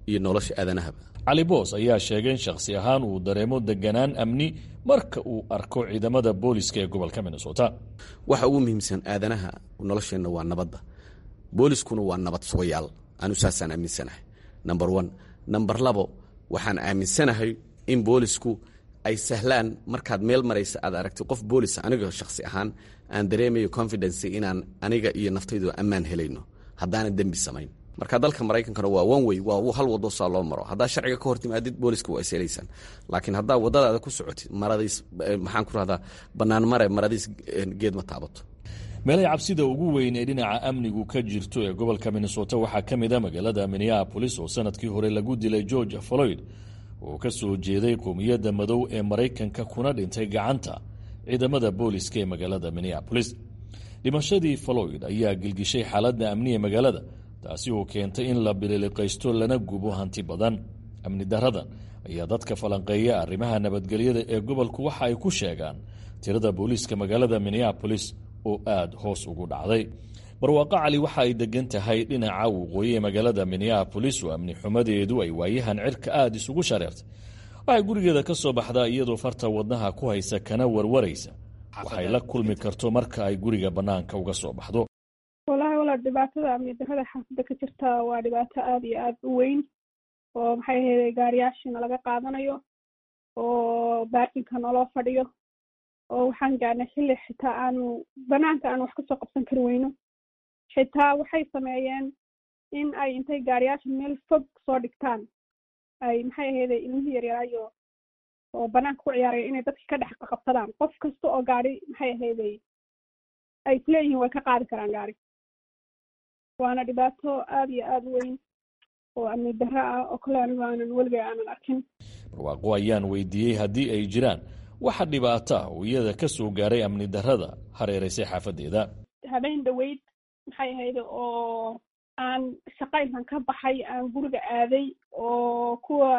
Speaker 16: iyo nolosha aadanahaba
Speaker 15: cali boos ayaa sheegay in shakhsi ahaan uu dareemo deganaan amni marka uu arko ciidamada booliska ee gobolka minnesota
Speaker 16: waxa ugu muhiimsan aadanaha nolosheenna waa nabadda booliskuna waa nabad sugayaal anu saasaan aaminsanahay number one number labo waxaan aaminsanahay in boolisku ay sahlaan markaad meel maraysa aad aragtay qof boolis aniga shakhsi ahaan aan dareemayo confidence inaan aniga iyo naftaydu ammaan helayno haddaanan dembi samayn marka dalka maraykankana waa one way waa hal wado saa loo maro haddaa sharciga ka hortimaadid booliska waa ishelaysaan laakiin haddaa wadadaada ku socotid maradiis maxaan ku rahdaa bannaan mare maradiis geed ma taabato
Speaker 15: meelay cabsida ugu weyn ee dhinaca amnigu ka jirto ee gobolka minnesota waxaa ka mid a magaalada minneapolis oo sanadkii hore lagu dilay george floyd oo ka soo jeeday qowmiyadda madow ee maraykanka kuna dhintay gacanta ciidamada booliska ee magaalada minneapolis dhimashadii floyd ayaa gilgishay xaaladda amni ee magaalada taasi oo keentay in la bililiqaysto lana gubo hanti badan amni daradan ayaa dadka falanqeeya arrimaha nabadgelyada ee gobolku waxa ay ku sheegaan tirada booliiska magaalada minneapolis oo aada hoos ugu dhacday barwaaqo cali waxa ay degan tahay dhinaca waqooyi ee magaalada minneapolis oo amni xumadeedu ay waayahan cirka aada isugu shareertay waxay gurigeeda ka soo baxdaa iyadoo farta wadnaha ku haysa kana warwaraysa waxay la kulmi karto marka ay guriga bannaanka uga soo baxdo
Speaker 17: walahi walaal dhibaatada amni darada xaafadda ka jirta waa dhibaato aada iyo aada u weyn oo maxay ahayday gaariyaashiina laga qaadanayo oo baarkinka naloo fadhiyo oo waxaan gaarnay xilli xitaa aanu banaanka aanu wax kasoo qabsan kari weyno xitaa waxay sameeyeen in ay intay gaariyaasha meel fog soo dhigtaan ay maxay ahayday ilmihii yaryaraayo oo banaanka ku ciyaaraya inay dadka ka dhex qabsadaan qof kasta oo gaari maxay ahayday ay isleeyihiin way ka qaadi karaan gaari waana dhibaato aada iyo aada u weyn oo amni darro ah oo kale anigu aanan weligay aanan arkin
Speaker 15: barwaaqo ayaan weydiiyey haddii ay jiraan waxa dhibaato ah oo iyada ka soo gaaray amni darrada hareeraysay xaafadeeda
Speaker 17: habeen dhaweyd maxay ahayd oo aan shaqaynkan ka baxay aan guriga aaday oo kuwa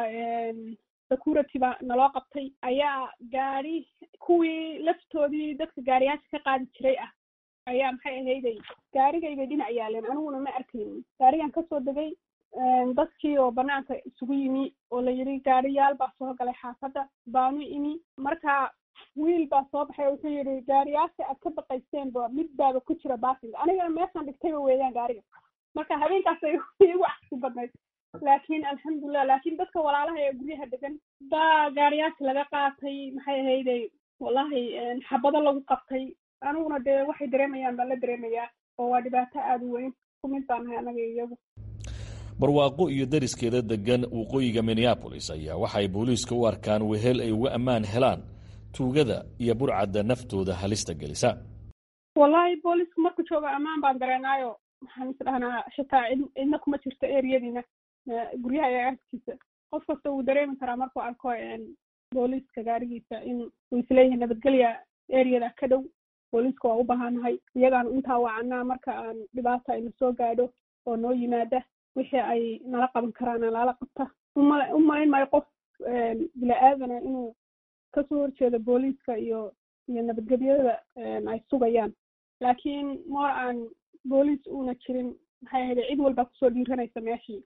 Speaker 17: securityba naloo qabtay ayaa gaari kuwii laftoodii dadka gaariyaasha ka qaadi jiray ah ayaa maxay ahayday gaarigaybay dhinac yaaleen aniguna ma arkaynin gaarigan kasoo degay dadkii oo banaanka isugu yimi oo la yidhi gaariyaal baa soo galay xaafadda baanu imi marka wiil baa soo baxay wuxuu yidhi gaariyaasha aad ka baqayseenba mid baaba ku jira baasinga anigana meeshaan dhigtayba weeyaan gaariga marka habeenkaasay igu cagsi badnayd laakiin alxamdulilah laakiin dadka walaalaha ee guryaha degan baa gaariyaasha laga qaatay maxay ahayday wallahi xabado lagu qabtay aniguna dee waxay dareemayaan baan la dareemayaa oo waa dhibaato aada u weyn ku mid baan nahay anaga iyagu
Speaker 15: barwaaqo iyo dariskeeda degan waqooyiga minneabolis ayaa waxay booliiska u arkaan wehel ay uga ammaan helaan tuugada iyo burcadda naftooda halista gelisa
Speaker 17: wallahi boolisku marku joogo ammaan baan dareenaayo waxaan is dhahnaa xitaa cid cidna kuma jirto eriyadiina guryaha iyo agtiisa qof kasta wuu dareemi karaa markuu arko booliiska gaarigiisa in uu isleeyahay nabadgelya eriyada ka dhow booliiska waa u baahanahay iyagaan intaa wacanaa marka aan dhibaata ayna soo gaadho oo noo yimaada wixii ay nala qaban karaana lala qabta uma umalayn maayo qof bila-aadana inuu kasoo horjeedo booliiska iyo iyo nabadgelyada ay sugayaan laakiin moor aan booliis uuna jirin maxay ahayd cid walbaa kusoo dhiiranaysa meeshii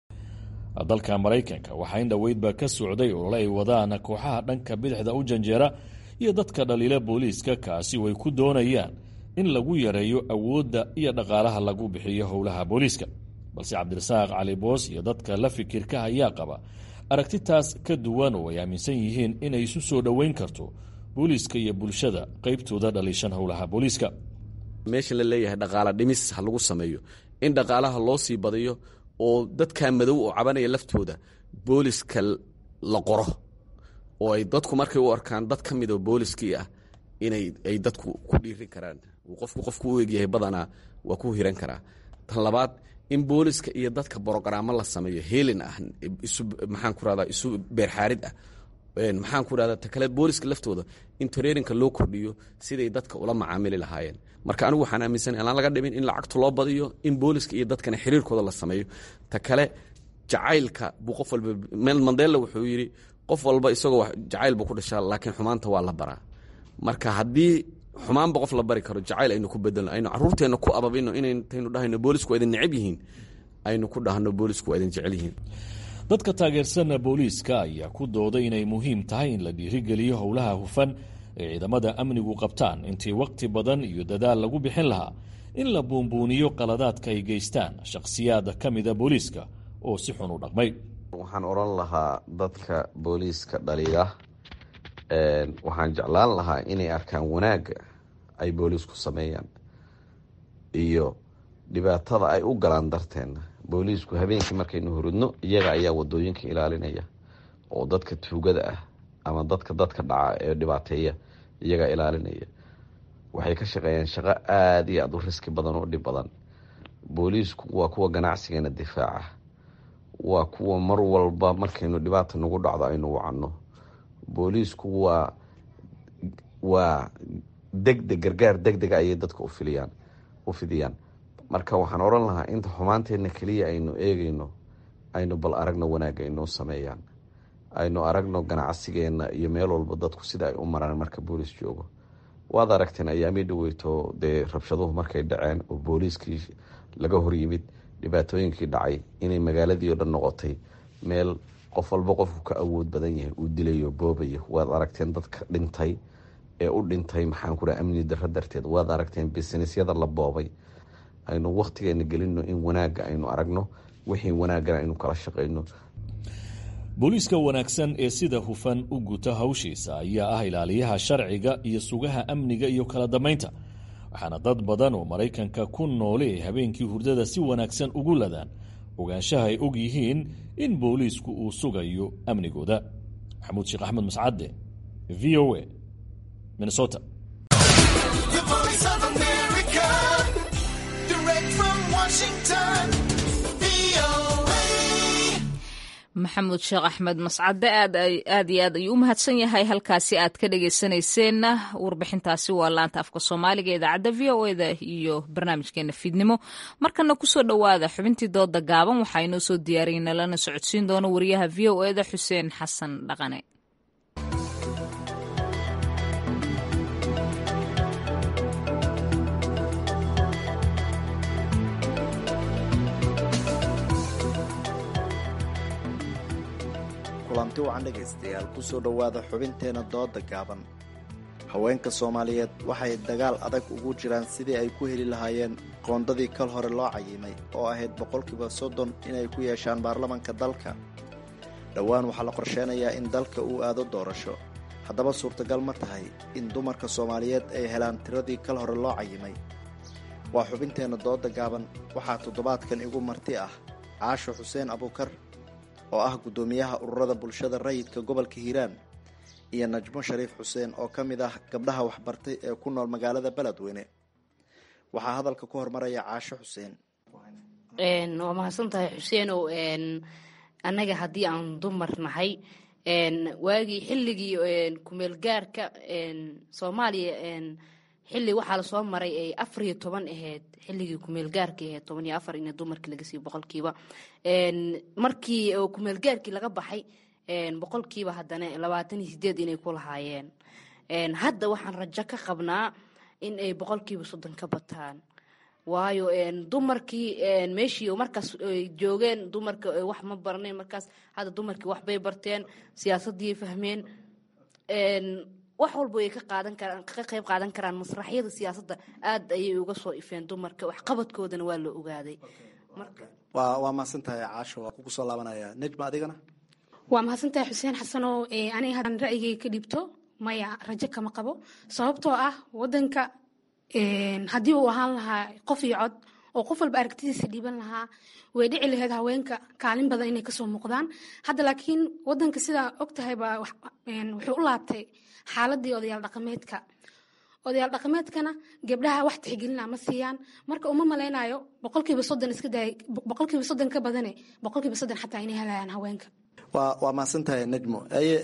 Speaker 15: dalka maraykanka waxaa in dhoweydba ka socday olole ay wadaan kooxaha dhanka bidixda u janjeera iyo dadka dhaliila booliiska kaasi way ku doonayaan in lagu yareeyo awoodda iyo dhaqaalaha lagu bixiyo howlaha booliiska balse cabdirasaaq cali boos iyo dadka la fikirka ayaa qaba aragtitaas ka duwan oo ay aaminsan yihiin inay isu soo dhoweyn karto booliiska iyo bulshada qaybtooda dhaliishan howlaha booliiska
Speaker 16: meesha la leeyahay dhaqaala dhimis ha lagu sameeyo in dhaqaalaha loo sii badiyo oo dadka madow oo cabanaya laftooda booliska la qoro oo ay dadku markay u arkaan dad ka midoo booliskii ah inay ay dadku ku dhiirin karaan uu qofku qofku u egyahay badanaa waa ku hiran karaa tan labaad in booliska iyo dadka brogaraamo la sameeyo helin ah isu maxaan ku rahdaa isu beerxaarid ah maxaan ku rahdaa ta kale booliska laftooda in tareerinka loo kordhiyo siday dadka ula macaamili lahaayeen marka anigu waxaan aaminsanay aan laga dhimin in lacagta loo badiyo in booliska iyo dadkana xiriirkooda la sameeyo ta kale jacaylka buu qof walba mandela wuxuu yidhi qof walba isagoo jacayl buu ku dhashaa laakiin xumaanta waa la baraa marka haddii xumaanba qof la bari karo jacayl aynu ku bedelno aynu caruurteenna ku ababino inayntaynu dhahayno boolisku waa idin necab yihiin aynu ku dhahno boolisku waa idin jecel yihiin
Speaker 15: dadka taageersan booliiska ayaa ku dooday inay muhiim tahay in la dhiirigeliyo howlaha hufan ee ciidamada amnigu qabtaan intii waqti badan iyo dadaal lagu bixin lahaa in la buunbuuniyo qaladaadka ay geystaan shakhsiyaad ka mida booliiska oo si xun u dhaqmay
Speaker 16: waxaan odhan lahaa dadka booliiska dhaliya waxaan jeclaan lahaa inay arkaan wanaagga ay booliisku sameeyaan iyo dhibaatada ay u galaan darteena booliisku habeenkii markaynu hurudno iyaga ayaa wadooyinka ilaalinaya oo dadka tuugada ah ama dadka dadka dhaca ee dhibaateeya iyagaa ilaalinaya waxay ka shaqeeyaan shaqo aada iyo aada u riski badan oo dhib badan booliisku waa kuwa ganacsigeena difaaca waa kuwa mar walba markaynu dhibaata nagu dhacdo aynu wacanno booliisku waa waa degdeg gargaar degdega ayay dadka ufiliyaan u fidiyaan marka waxaan odhan lahaa inta xumaanteena keliya aynu eegeyno aynu bal aragno wanaagga inoo sameeyaan aynu aragno ganacsigeena iyo meel walba dadku sida ay u maraan marka booliis joogo waad aragteen ayaamii dhaweyto dee rabshaduhu markay dhaceen oo booliiskii laga horyimid dhibaatooyinkii dhacay inay magaaladii oo dhan noqotay meel qof walba qofku ka awood badan yahay uu dilayo boobayo waad aragteen dadka dhintay ee u dhintay maxaan ku dhaha amni darro darteed waad aragteen bisinesyada la boobay aynu wakhtigeena gelino in wanaagga aynu aragno wixii wanaagana aynu kala shaqayno
Speaker 15: booliiska wanaagsan ee sida hufan u guta hawshiisa ayaa ah ilaaliyaha sharciga iyo sugaha amniga iyo kala dambaynta waxaana dad badan oo maraykanka ku noole ay habeenkii hurdada si wanaagsan ugu ladaan ogaanshaha ay og yihiin in booliisku uu sugayo amnigooda maxamuud sheekh axmed mascadde v o a minnesota
Speaker 1: maxamuud sheekh axmed mascade aad aad iyo aad ayuu u mahadsan yahay halkaasi aad ka dhageysanayseena warbixintaasi waa laanta afka soomaaliga idaacadda v o eda iyo barnaamijkeena fiidnimo markana kusoo dhowaada xubintii dooda gaaban waxaa inoo soo diyaariyna lana socodsiin doono wariyaha v o eda xuseen xasan dhaqane
Speaker 18: kulanti wacan dhegaystayaal kusoo dhowaada xubinteena dooda gaaban haweenka soomaaliyeed waxay dagaal adag ugu jiraan sidii ay ku heli lahaayeen qoondadii kal hore loo cayimay oo ahayd boqolkiiba soddon inay ku yeeshaan baarlamanka dalka dhowaan waxaa la qorsheynayaa in dalka uu aado doorasho haddaba suurtagal ma tahay in dumarka soomaaliyeed ay helaan tiradii kal hore loo cayimay waa xubinteenna dooda gaaban waxaa toddobaadkan igu marti ah caasho xuseen abuukar oo ah guddoomiyaha ururada bulshada rayidka gobolka hiiraan iyo najmo shariif xuseen oo ka mid ah gabdhaha waxbartay ee ku nool magaalada beledweyne waxaa hadalka ku hormaraya caasho xuseen
Speaker 19: waa mahadsan tahay xuseenow annaga haddii aan dumar nahay waagii xilligii kumeelgaarka soomaaliya xilli waxaa lasoo maray ay afar iyo toban ahayd xilligii kumeelgaarkii ahayd toban iyo afar in dumarkii laga siiyo boqolkiiba markii kumeelgaarkii laga baxay boqolkiiba haddana labaatan iyo sideed inay ku lahaayeen hadda waxaan rajo ka qabnaa in ay boqolkiiba soddon ka bataan waayo dumarkii meeshii markaas joogeen dumarka wax ma barnayn markaas hadda dumarkii waxbay barteen siyaasadii fahmeen wax walba ay ka qaadan karaan ka qayb qaadan karaan masraxyada siyaasadda aad ayay uga soo ifeen dumarka waxqabadkoodana waa la ogaaday
Speaker 18: waa waa mahadsantahay caasho waa kugu soo laabanaya nejma adigana
Speaker 20: waa mahadsantahay xuseen xasanow aniga haddaan ra'yigay ka dhibto maya rajo kama qabo sababtoo ah wadanka haddii uu ahaan lahaa qof iyo cod oo qof walba aragtidiisa dhiiban lahaa way dhici lahayd haweenka kaalin badan inay kasoo muuqdaan hadda laakiin wadanka sidaa ogtahayba wuxuu u laabtay xaaladii odayaal dhaqameedka odayaal dhaqameedkana gabdhaha wax tixgelina ma siiyaan marka uma malaynayo boqolkiiba soddon iska daay boqolkiiba soddon ka badane boqolkiiba soddon xataa inay helayaan haweenka
Speaker 18: waa waa mahadsantahay nejmo aye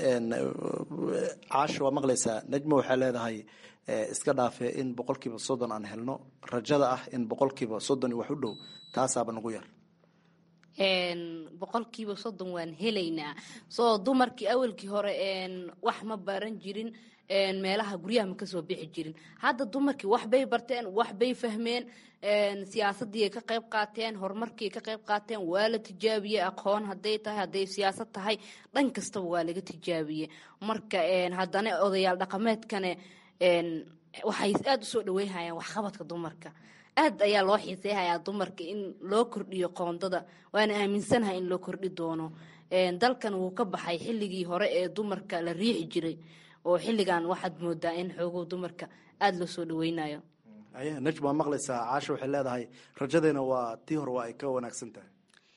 Speaker 18: caasho waa maqlaysaa nejmo waxay leedahay iska dhaafe in boqolkiiba soddon aan helno rajada ah in boqolkiiba soddon wax u dhow taasaaba nagu yar
Speaker 19: boqolkiiba soddon waan helaynaa soo dumarkii awalkii hore wax ma baran jirin meelaha guryaha ma kasoo bixi jirin hadda dumarkii waxbay barteen waxbay fahmeen siyaasadii ay ka qayb qaateen horumarkii ay ka qayb qaateen waa la tijaabiyey aqoon hadday tahay hadday siyaasad tahay dhan kastaba waa laga tijaabiyey marka haddana odayaal dhaqameedkane waxay aada usoo dhaweynhayaan waxqabadka dumarka aad ayaa loo xiiseyhayaa dumarka in loo kordhiyo qoondada waana aaminsanahay in loo kordhi doono dalkan wuu ka baxay xilligii hore ee dumarka la riixi jiray oo xilligan waxaad moodaa in xoogow dumarka aada loo soo dhaweynayo
Speaker 18: najm waa maqlaysaa caasha waxay leedahay rajadeena waa tii hore waa ay ka wanaagsan tahay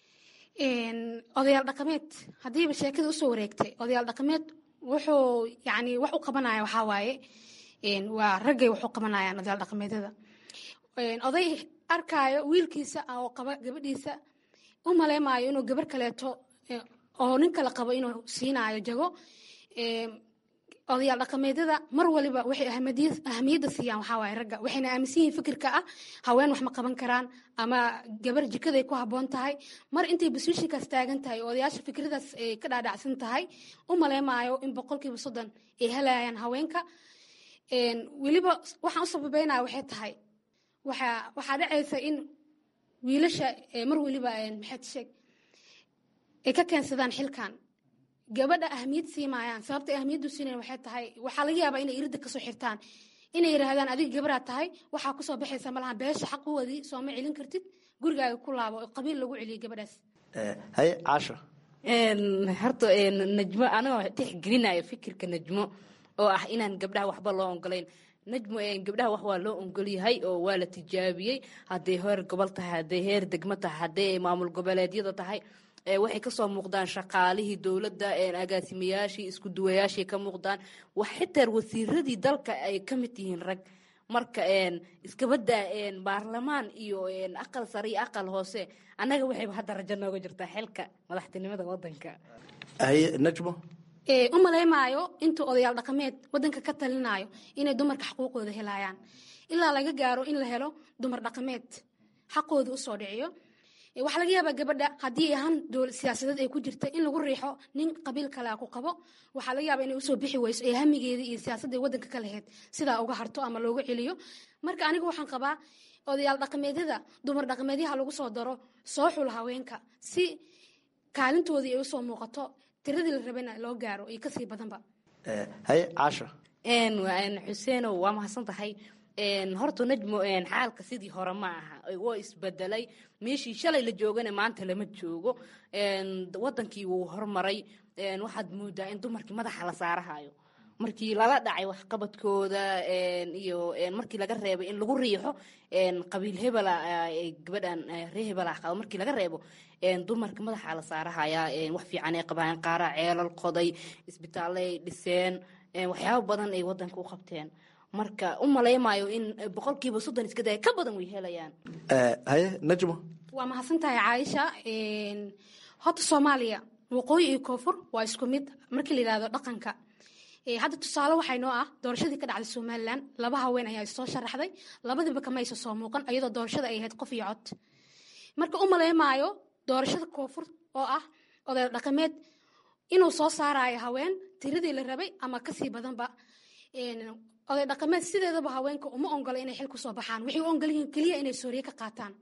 Speaker 20: odayaal dhaqameed haddiiba sheekada usoo wareegtay odayaal dhaqameed wuxuu yani wax u qabanaya waxaa waaye waa raggay wax u qabanayaan odayaal dhaqameedyada oday arkaayo wiilkiisa oo qaba gabadhiisa u maleymaayo inuu gabar kaleeto oo nin kale qabo inuu siinaayo jago odayaal dhaqameedyada mar waliba waxay ahamiyadda siiyaan waxaa waaye ragga waxayna aaminsan yihiin fikirka ah haween wax ma qaban karaan ama gabar jikaday ku habboon tahay mar intay basuushinkaas taagan tahay oo odayaasha fikradaas ay ka dhaadhacsan tahay u maleymaayo in boqolkiiba soddon ay helayaan haweenka weliba waxaan u sababeynaya waxay tahay waxaa waxaa dhacaysa in wiilasha mar weliba maxaad sheeg ay ka keensadaan xilkan gabadha ahmiyad siimaayaan sababta ahmiyaddu siinayan waxay tahay waxaa laga yaabaa inay iridda kasoo xirtaan inay yidhaahdaan adiga gabaraad tahay waxaa kusoo baxaysa malaha beesha xaquwadii sooma celin kartid gurigaaga ku laabo oo qabiil lagu celiyo gabadhaas
Speaker 18: haye caasha
Speaker 19: horta najmo anagoo tixgelinayo fikirka najmo oo ah inaan gabdhaha waxba loo ogolayn najmo gabdhaha wax waa loo ogolyahay oo waa la tijaabiyey hadday heer gobol tahay hadday heer degmo tahay hadday maamul goboleedyada tahay waxay kasoo muuqdaan shaqaalihii dowladda agaasimayaashii isku duwayaashii ka muuqdaan wax xitaa wasiiradii dalka ay ka mid yihiin rag marka iskabada baarlamaan iyo aqal sare iyo aqal hoose annaga waxayba hadda rajo nooga jirtaa xilka madaxtinimada wadanka
Speaker 18: haye najmo
Speaker 20: u maleymaayo intuu odayaal dhaqameed wadanka ka talinayo inay dumarka xaquuqooda helayaan ilaa laga gaaro in la helo dumar dhaqameed xaqooda usoo dhiciyo waxaa laga yaabaa gabadha haddii ahaan siyaasadeed ay ku jirta in lagu riixo nin qabiil kalea ku qabo waxaa laga yaaba inay usoo bixi weyso ee hamigeedii iyo siyaasadda wadanka ka lahayd sidaa uga harto ama looga celiyo marka aniga waxaan qabaa odayaal dhaqameedyada dumar dhaqameedyaha lagu soo daro soo xul haweenka si kaalintoodii ay usoo muuqato tiradii la rabana loo gaaro iyo kasii badanba
Speaker 18: haye caasha
Speaker 19: xuseenow waa mahadsan tahay horta najmo xaalka sidii hore ma aha waa isbedelay meeshii shalay la joogana maanta lama joogo wadankii wuu hormaray waxaad moodaa in dumarkii madaxa la saarahayo markii lala dhacay waxqabadkooda iyo markii laga reebay in lagu riixo qabiil hebela gabadhan ree hebela qabo markii laga reebo dumarka madaxa la saarahaya wax fiican ay qabaan qaaraa ceelal qoday isbitaalay dhiseen waxyaabo badan ay wadanka u qabteen marka u malaymaayo in boqolkiiba soddon iska daya ka badan way helayaan
Speaker 18: haye najmo
Speaker 20: waa mahadsan tahay caaisha horta soomaaliya waqooyi iyo koonfur waa isku mid markii la yidhahdo dhaqanka hadda tusaale waxay noo ah doorashadii ka dhacday somalilan laba haween ayaa soo sharaxday labadiiba kamaysa soo muuqan iyadoo doorashada ay ahayd qof iyo cod marka u maleymaayo doorashada koonfur oo ah oday dhaqameed inuu soo saarayo haween tiradii la rabay ama kasii badanba oday dhaqameed sideedaba haweenka uma ongola inay xil kusoo baxaan waxay u ogolyihiin keliya inay sooriye ka qaataan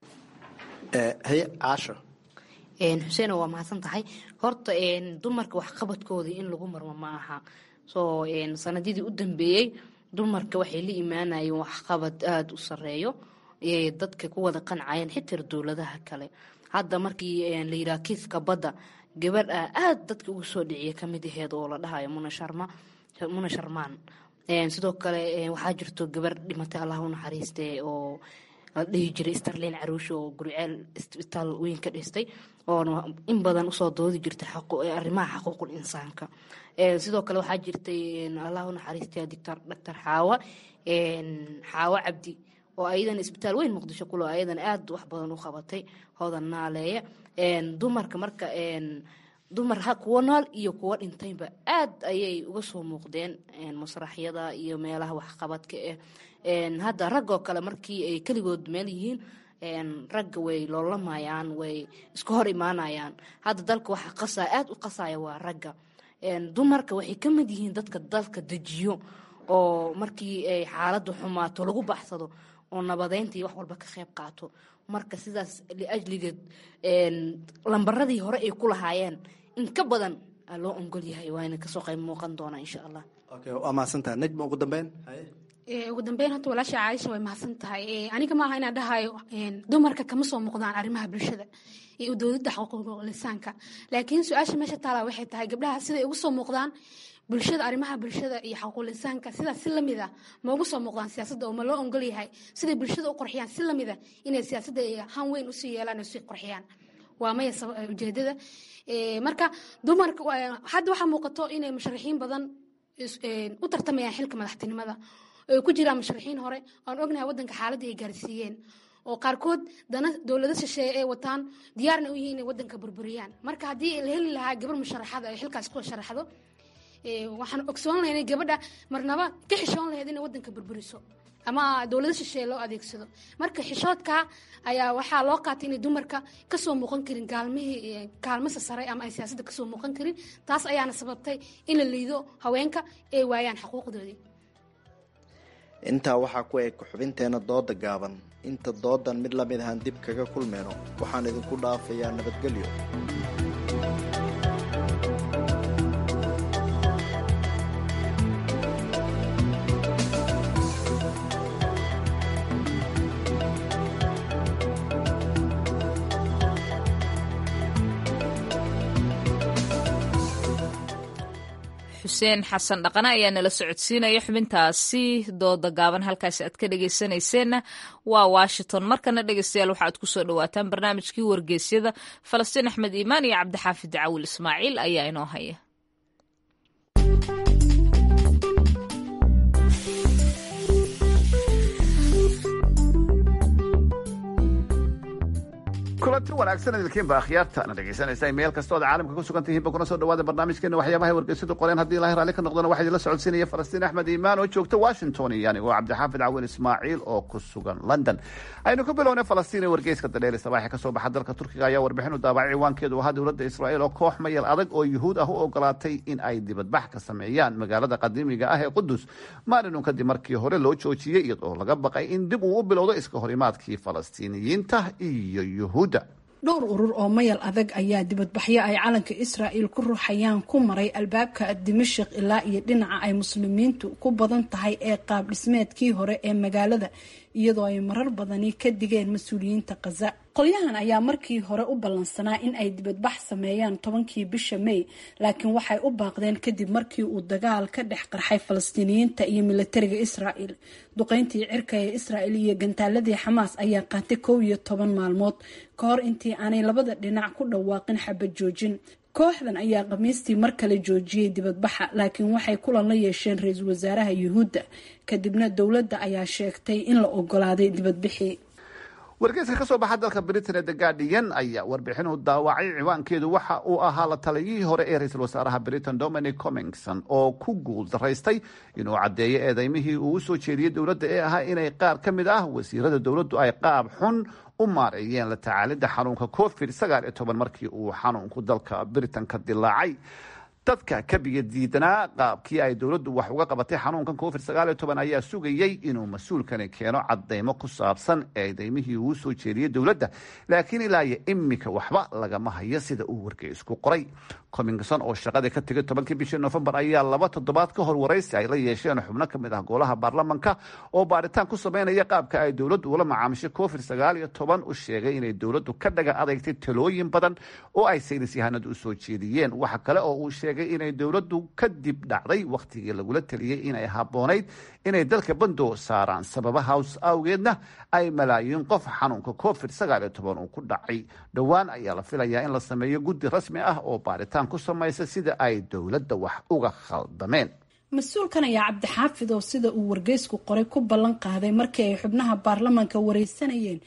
Speaker 18: haye caasha
Speaker 19: xuseeno waa mahadsan tahay horta dumarka waxqabadkoodii in lagu marmo ma aha soo sanadidii u dambeeyey dumarka waxay la imaanayeen waxqabad aada u sareeyo dadka ku wada qancayeen xitaa dowladaha kale hadda markii la yidhaha kiiska badda gabadh ah aada dadka ugu soo dhiciya kamid aheed oo la dhahayo muna sharma muna sharmaan sidoo kale waxaa jirto gabar dhimatay allah u naxariiste oo la dhihi jiray starlin caruushe oo guriceel isbitaal weyn ka dhistay oona in badan usoo doodi jirtay arrimaha xaquuqul insaanka sidoo kale waxaa jirtay allah u naxariiste doctor doctor xaawa xaawo cabdi oo ayadan isbitaal weyn muqdisho kulo ayadan aada wax badan u qabatay hoodan naaleeya dumarka marka dumar kuwo nool iyo kuwo dhintayba aad ayay uga soo muuqdeen masraxyada iyo meelaha waxqabadka ah hadda raggoo kale markii ay keligood meel yihiin ragga way loolamayaan way iska hor imaanayaan hadda dalka waxa qasaya aada u qasaya waa ragga dumarka waxay ka mid yihiin dadka dalka dejiyo oo markii ay xaaladdu xumaato lagu baxsado oo nabadeyntii wax walba ka qayb qaato marka sidaas liajligeed lambaradii hore ay ku lahaayeen in ka badan aa loo ongol yahay waana kasoo qayb muuqan doonaa insha allah
Speaker 18: waa mahadsantaha najma ugu dambeyn
Speaker 20: ugu dambeyn horta walaasha caaisha way mahadsan tahay aniga maaha inaan dhahayo dumarka kama soo muuqdaan arrimaha bulshada iyo dowladda xuquuqul lisaanka laakiin su-aasha meesha taala waxay tahay gabdhaha siday ugu soo muuqdaan bulshada arrimaha bulshada iyo xuquuqul lisaanka sidaas si lamid ah ma ugu soo muuqdaan siyaasadda oo ma loo ongol yahay siday bulshada u qurxiyaan si lamid ah inay siyaasadda han weyn usii yeelaan oo sii qurxiyaan waa maya ujeedada marka dumarka hadda waxaa muuqato inay musharaxiin badan u tartamayaan xilka madaxtinimada ay ku jiraan musharaxiin hore aan ognahay wadanka xaaladii ay gaarsiiyeen oo qaarkood dana dowlado shisheeye ay wataan diyaarna u yihiin inay wadanka burburiyaan marka haddii la heli lahaa gabar musharaxada ay xilkaas ku sharaxdo waxaan ogsoon lahay inay gabadha marnaba ka xishoon lahayd inay wadanka burburiso ama dowlado shisheeye loo adeegsado marka xishoodka ayaa waxaa loo qaatay inay dumarka kasoo muuqan karin gaalmihii kaalmasa sare ama ay siyaasadda kasoo muuqan karin taas ayaana sababtay in la liido haweenka ay waayaan xuquuqdoodii
Speaker 18: intaa waxaa ku eg xubinteena dooda gaaban inta doodan mid lamid ahaan dib kaga kulmeyno waxaan idinku dhaafayaa nabadgelyo
Speaker 1: xuseen xasan dhaqane ayaa nala socodsiinaya xubintaasi dooda gaaban halkaasi aad ka dhegeysanayseena waa washington markana dhegeystayaal waxaaad kusoo dhawaataan barnaamijkii wargeysyada falastiin axmed iimaan iyo cabdixaafid cawil ismaaciil ayaa inoo haya
Speaker 21: kulanti wanaagsan idinkiinba akhyaartaana dhegaysanaysa meel kasta ood caalamka ku sugan tihiinba kuna soo dhawaada barnaamijkeena waxyaabahay wargeysadu qoreen haddii ilahay raalli ka noqdona waxaa idinla socodsiinaya falastiin axmed iimaan oo joogta washington iyo anigoo cabdixaafid cawin ismaaciil oo ku sugan london aynu ku bilownay falastiin ee wargeyska dareeli sabaaxi ka soo baxa dalka turkiga ayaa warbixin u daabacay ciwaankeedu ahaa dowladda israa'iil oo koox mayal adag oo yuhuud ah u ogolaatay in ay dibadbax ka sameeyaan magaalada qadiimiga ah ee qudus maalinun kadib markii hore loo joojiyey iyadoo laga baqay in dib uu u bilowdo iska horimaadkii falastiiniyiinta iyo yuhuud
Speaker 22: dhowr urur oo mayal adag ayaa dibadbaxyo ay calanka israa'il ku ruuxayaan ku maray albaabka dimashik ilaa iyo dhinaca ay muslimiintu ku badan tahay ee qaab dhismeedkii hore ee magaalada iyadoo ay marar badani ka digeen mas-uuliyiinta khaza qolyahan ayaa markii hore u ballansanaa in ay dibadbax sameeyaan tobankii bisha may laakiin waxay u baaqdeen kadib markii uu dagaal ka dhex qarxay falastiiniyiinta iyo militariga israa'il duqeyntii cirka ee israa'il iyo gantaaladii xamaas ayaa qaatay kow iyo toban maalmood ka hor intii aanay labada dhinac ku dhawaaqin xabad joojin kooxdan ayaa khamiistii mar kale joojiyey dibadbaxa laakiin waxay kulan la yeesheen ra-iisul wasaaraha yuhuudda kadibna dowladda ayaa sheegtay in la ogolaaday dibadbixii
Speaker 21: wargeyska ka soo baxa dalka britain ee the guardian ayaa warbixinu daawacay ciwaankeedu waxa uu ahaa la taliyihii hore ee ra-iisul wasaaraha britain dominic comingson oo ku guul daraystay inuu caddeeyo eedeymihii uu usoo jeediyey dowladda ee ahaa inay qaar ka mid ah wasiirada dowladdu ay qaab xun u maareeyeen la tacaalidda xanuunka covid sagaal iyo toban markii uu xanuunku dalka britain ka dilaacay dadka ka biyo diidanaa qaabkii ay dowladdu wax uga qabatay xanuunkan covid sagaal iyo toban ayaa sugayey inuu mas-uulkani keeno cadeymo ku saabsan eedeymihii uu soo jeediyey dowladda laakiin ilaa iyo imika waxba lagama hayo sida uu wargeysku qoray comingson oo shaqadii ka tegay tobankii bishii nofembar ayaa laba toddobaad ka hor waraysi ay la yeesheen xubno ka mid ah golaha baarlamanka oo baaritaan ku sameynaya qaabka ay dowladdu ula macaamishay covid sagaal iyo toban u sheegay inay dowladdu ka dhaga adeegtay talooyin badan oo ay saynis yahanadu usoo jeediyeen waxa kale oo uu sheegay inay dowladdu kadib dhacday wakhtigii lagula taliyey inay habboonayd inay dalka bandoo saaraan sababa hows awgeedna ay malaayiin qof xanuunka covid sagaal iyo toban uu ku dhacay dhowaan ayaa la filayaa in la sameeyo guddi rasmi ah oo baaritaan ku samaysa sida ay dowladda wax uga khaldameen
Speaker 22: mas-uulkan ayaa cabdixaafid oo sida uu wargeysku qoray ku ballan qaaday markii ay xubnaha baarlamanka wareysanayeen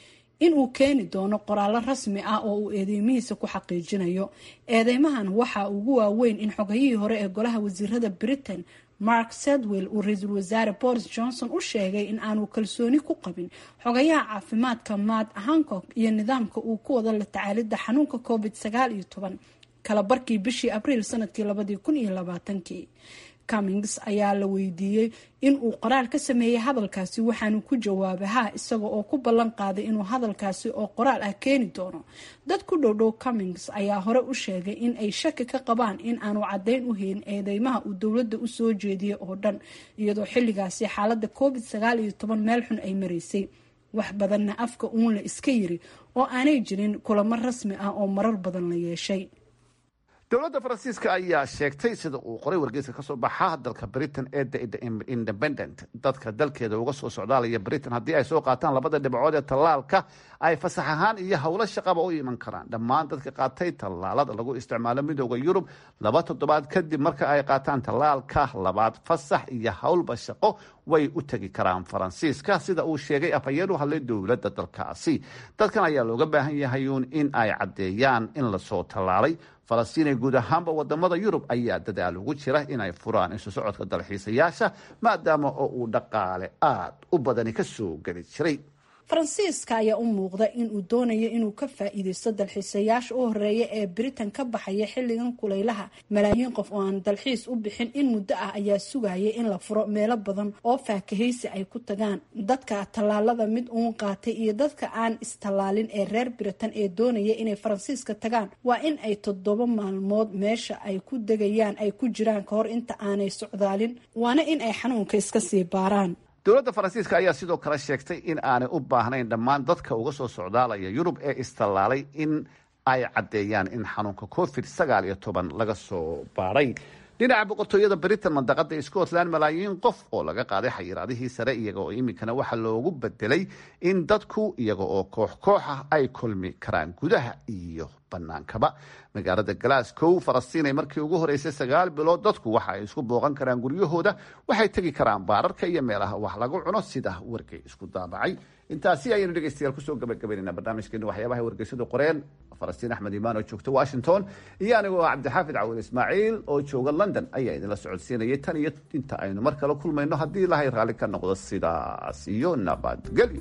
Speaker 22: inuu keeni doono qoraallo rasmi ah oo uu eedeymihiisa ku xaqiijinayo eedeymahan waxaa ugu waaweyn in xogayihii hore ee golaha wasiirada britain mark sedwell uu ra-iisul wasaare boris johnson u sheegay in aanu kalsooni ku qabin xogayaha caafimaadka matt hancock iyo nidaamka uu ku wado la tacaalidda xanuunka covid sagaal iyo toban kala barkii bishii abriil sanadkii labadii kun iyo labaatankii cummings ayaa la weydiiyey in uu qoraal ka sameeyey hadalkaasi waxaanu ku jawaabay ha isaga oo ku ballan qaaday inuu hadalkaasi oo qoraal ah keeni doono dad ku dhowdhow cummings ayaa hore u sheegay in ay shaki ka qabaan in aanu caddayn u helin eedeymaha uu dowladda u soo jeediyey oo dhan iyadoo xilligaasi xaaladda covid sagaal iyo toban meel xun ay maraysay wax badanna afka uun la iska yiri oo aanay jirin kulamo rasmi ah oo marar badan la yeeshay
Speaker 21: dowladda faransiiska ayaa sheegtay sida uu qoray wargeyska kasoo baxa dalka britain ee the independent dadka dalkeeda uga soo socdaalaya britain haddii ay soo qaataan labada dhibcood ee tallaalka ay fasax ahaan iyo howlo shaqaba u iman karaan dhammaan dadka qaatay tallaalada lagu isticmaalo midooda yurub laba toddobaad kadib marka ay qaataan tallaalka labaad fasax iyo howlba shaqo way u tegi karaan faransiiska sida uu sheegay afhayeen u hadlay dowladda dalkaasi dadkan ayaa looga baahan yahay uun in ay caddeeyaan in lasoo tallaalay falastiin ee guud ahaanba wadamada yurub ayaa dadaal ugu jira inay furaan isu socodka dalxiisayaasha maadaama oo uu dhaqaale aada u badani ka soo geli jiray
Speaker 22: faransiiska ayaa u muuqda inuu doonayo inuu ka faa-iideysto dalxiisayaasha u horeeya ee britain ka baxaya xilligan kulaylaha malaayiin qof oo aan dalxiis u bixin in muddo ah ayaa sugaya in la furo meelo badan oo faakahaysi ay ku tagaan dadka tallaalada mid uun qaatay iyo dadka aan istallaalin ee reer britain ee doonaya inay faransiiska tagaan waa in ay toddoba maalmood meesha ay ku degayaan ay ku jiraan kahor inta aanay socdaalin waana in ay xanuunka iska sii baaraan
Speaker 21: dowladda faransiiska ayaa sidoo kale sheegtay in aanay u baahnayn dhammaan dadka uga soo socdaalaya yurub ee istallaalay in ay caddeeyaan in xanuunka covid sagaal iyo toban laga soo baadhay dhinaca boqortooyada britain mandaqada scotland malaayiin qof oo laga qaaday xayiraadihii sare iyaga oo iminkana waxaa loogu bedelay in dadku iyaga oo koox koox ah ay kulmi karaan gudaha iyo banaankaba magaalada glasgow falastiin ay markii ugu horeysay sagaal bilood dadku waxa ay isku booqan karaan guryahooda waxay tegi karaan baararka iyo meelaha wax lagu cuno sida wargay isku daabacay intaasi ayaynu dhegeystayaal kusoo gabagabaynayna barnaamijkeena waxyaabaha wargeysadu qoreen falastiin axmed imaan oo joogta washington iyo anigoo cabdixaafid cawil ismaaciil oo jooga london ayaa idinla socodsiinayay tan iyo inta aynu mar kale kulmayno haddii ilahay raalli ka noqdo sidaas iyo nabadgelyo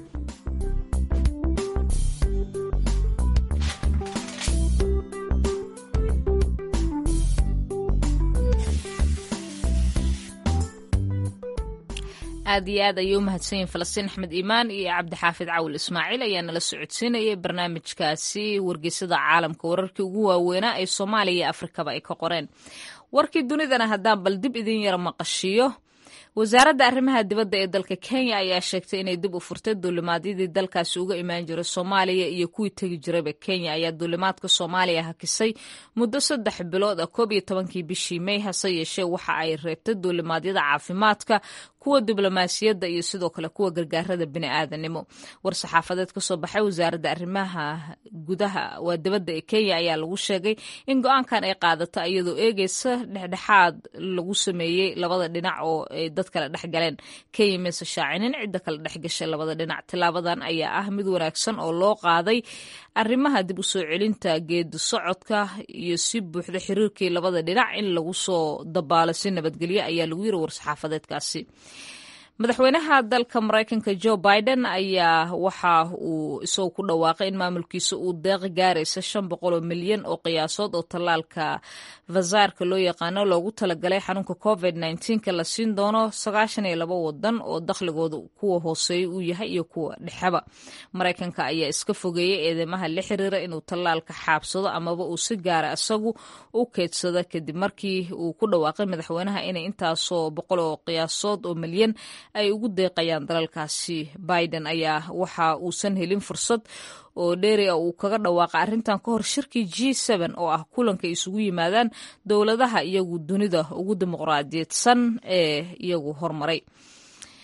Speaker 1: aad iyo aad ayay u mahadsanyihin falastiin axmed iimaan iyo cabdixaafid cawil ismaaciil ayaa nala socodsiinayay barnaamijkaasi wargeysada caalamka wararkii ugu waaweynaa ee soomaaliya iyo afrikaba ay ka qoreen warkii dunidana haddaan bal dib idin yara maqashiyo wasaaradda arrimaha dibadda ee dalka kenya ayaa sheegtay inay dib u furtay duulimaadyadii dalkaasi uga imaan jiray soomaaliya iyo kuwii tegi jirayba kenya ayaa duulimaadka soomaaliya hakisay muddo saddex bilood ah koob iyo tobankii bishii may hase yeeshee waxa ay reebtay duulimaadyada caafimaadka kuwa diblomaasiyadda iyo sidoo kale kuwa gargaarada bini'aadanimo war saxaafadeed ka soo baxay wasaaradda arrimaha gudaha waa dibadda ee kenya ayaa lagu sheegay in go-aankan ay qaadato iyadoo eegeysa dhexdhexaad lagu sameeyey labada dhinac oo ay dad kale dhex galeen kenya mise shaacinin cidda kale dhex gashay labada dhinac tilaabadan ayaa ah mid wanaagsan oo loo qaaday arrimaha dib u soo celinta geedi socodka iyo si buuxda xiriirkii labada dhinac in lagu soo dabaalo si nabadgelyo ayaa lagu yiri war-saxaafadeedkaasi madaxweynaha dalka maraykanka joe biden ayaa waxa uu isagoo ku dhawaaqay in maamulkiisa uu deeq gaaraysa shan boqol oo milyan oo qiyaasood oo tallaalka vasaarka loo yaqaano loogu talagalay xanuunka covid nka la siin doono sagaashan iyo labo wadan oo dakhligooda kuwa hooseeya uu yahay iyo kuwa dhexeba maraykanka ayaa iska fogeeyey eedeymaha la xiriira inuu tallaalka xaabsado amaba uu si gaara isagu u keedsado kadib markii uu ku dhawaaqay madaxweynaha inay intaasoo boqol oo qiyaasood oo milyan ay ugu deeqayaan dalalkaasi biden ayaa waxa uusan helin fursad oo dheeri ah uu kaga dhawaaqa arrintan ka hor shirkii g oo ah kulanka isugu yimaadaan dowladaha iyagu dunida ugu dimuqraadiyadsan ee iyagu hormaray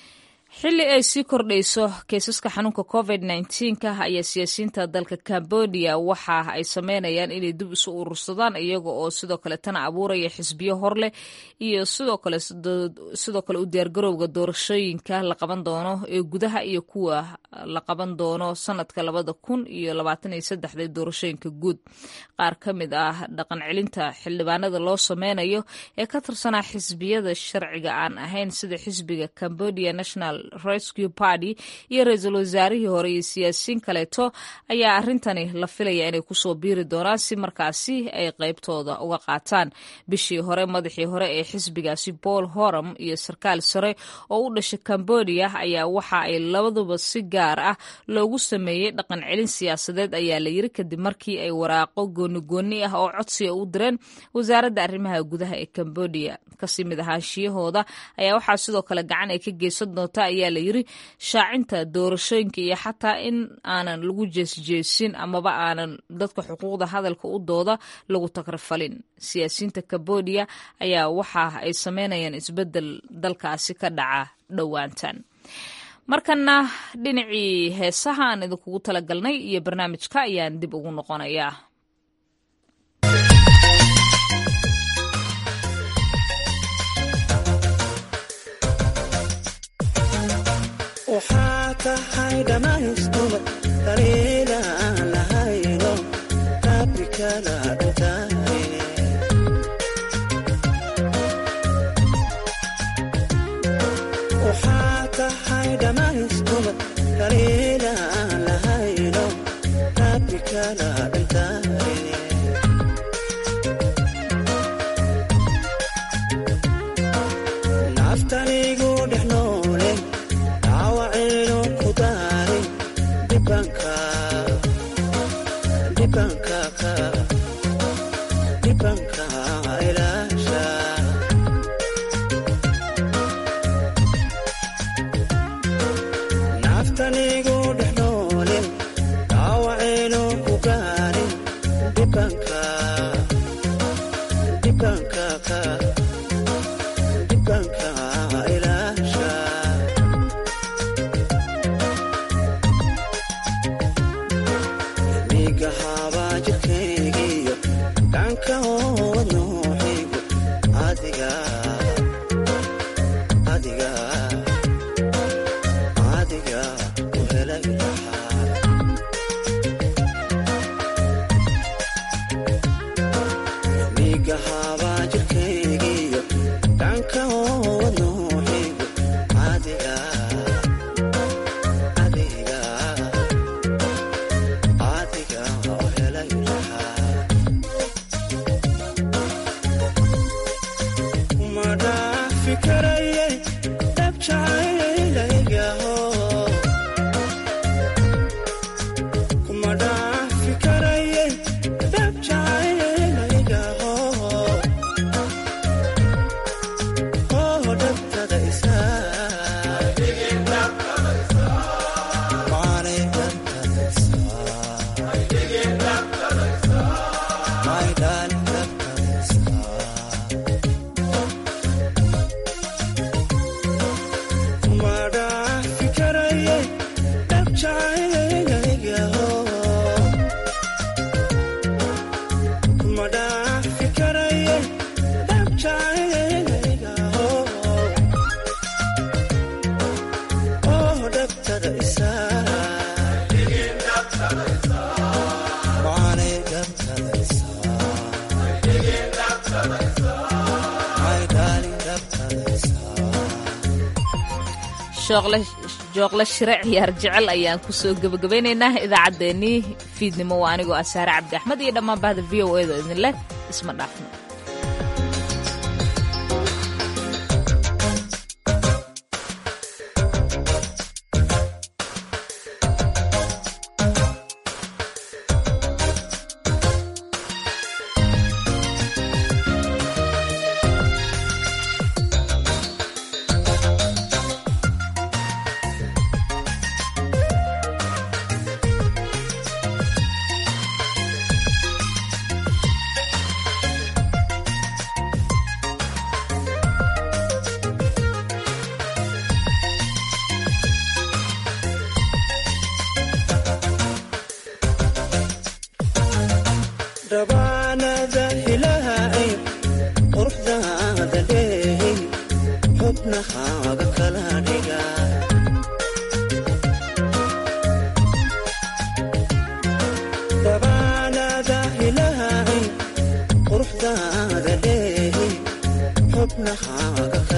Speaker 1: xilli ay sii kordhayso keysaska xanuunka covid ka ayaa siyaasiyiinta dalka cambodia waxa ay sameynayaan inay dib isu urursadaan iyaga oo sidoo kale tana abuuraya xisbiyo horleh iyo sidoo kale sidoo kale u diyaargarowga doorashooyinka la qaban doono ee gudaha iyo kuwa la qaban doono sanadka labada kun iyo labaatan iyo saddexda doorashooyinka guud qaar ka mid ah dhaqan celinta xildhibaanada loo sameynayo ee ka tirsanaa xisbiyada sharciga aan ahayn sida xisbiga cambodia national rescue party iyo ra-iisul wasaarihii hore iyo siyaasiyiin kaleeto ayaa arrintani la filaya inay kusoo biiri doonaan si markaasi ay qeybtooda uga qaataan bishii hore madaxii hore ee xisbigaasi paul horam iyo sarkaal sare oo u dhashay cambodia ayaa waxa ay labaduba si gaar ah loogu sameeyey dhaqan celin siyaasadeed ayaa la yiri kadib markii ay waraaqo goonigooni ah oo codsiga u direen wasaaradda arrimaha gudaha ee cambodia kasii mid ahaanshiyahooda ayaa waxaa sidoo kale gacan ay ka geysan doonta ayaa la yiri shaacinta doorashooyinka iyo xataa in aanan lagu jeesjeesin amaba aanan dadka xuquuqda hadalka u dooda lagu tagrafalin siyaasiyiinta cambodia ayaa waxa ay sameynayaan isbedel dalkaasi ka dhaca dhowaantan markana dhinacii heesaha aan idinkugu talagalnay iyo barnaamijka ayaan dib ugu noqonayaa
Speaker 2: waxaa tahay dhammaystuma daliilaan lahayno rabbi kala dhintaaye waxaa tahay dhammaystuma daliilaan lahayno rabbi kala dhintaaye naftanigu dhex noole dhaawacaynu ku daaray dhibanka dhibanka ka dhibanka ilaasha naftanigu dhex noole dhaawacaynu ku gaaray dhibanka dhibanka ka dhibanka ilaasha miga habaa jirkaygiyo dhanka hood nooxigu adiga adiga adiga ku helay lahaa miga habaa jirkaygiyo dhanka hood nooxigu adiga adiga adiga oo helay lahaa ma dhaafi karayay dhabjacaylaygaho kuma dhaafi karayay dhabjacaylaygaho oo dhabtada isaa Maanay dhabtada isaa My darling dhabtada isaa kuma dhaafi karayay dhabjacaylaygaho kuma dhaafi karayay dhabjacaylaygaho oo dhabtada isaa maanay dhabtada isaa My darling dhabtada isaa
Speaker 1: jooqle shire ciyaar jecel ayaan kusoo gebagabaynaynaa idaacaddeenii fiidnimo waa anigoo ah saare cabdi axmed iyo dhammaan bahda v o edo idin leh isma dhaafno
Speaker 2: xubnahaaga kala dhiga dabaalaada ilaahay quruxdaada leehi xubnahaaga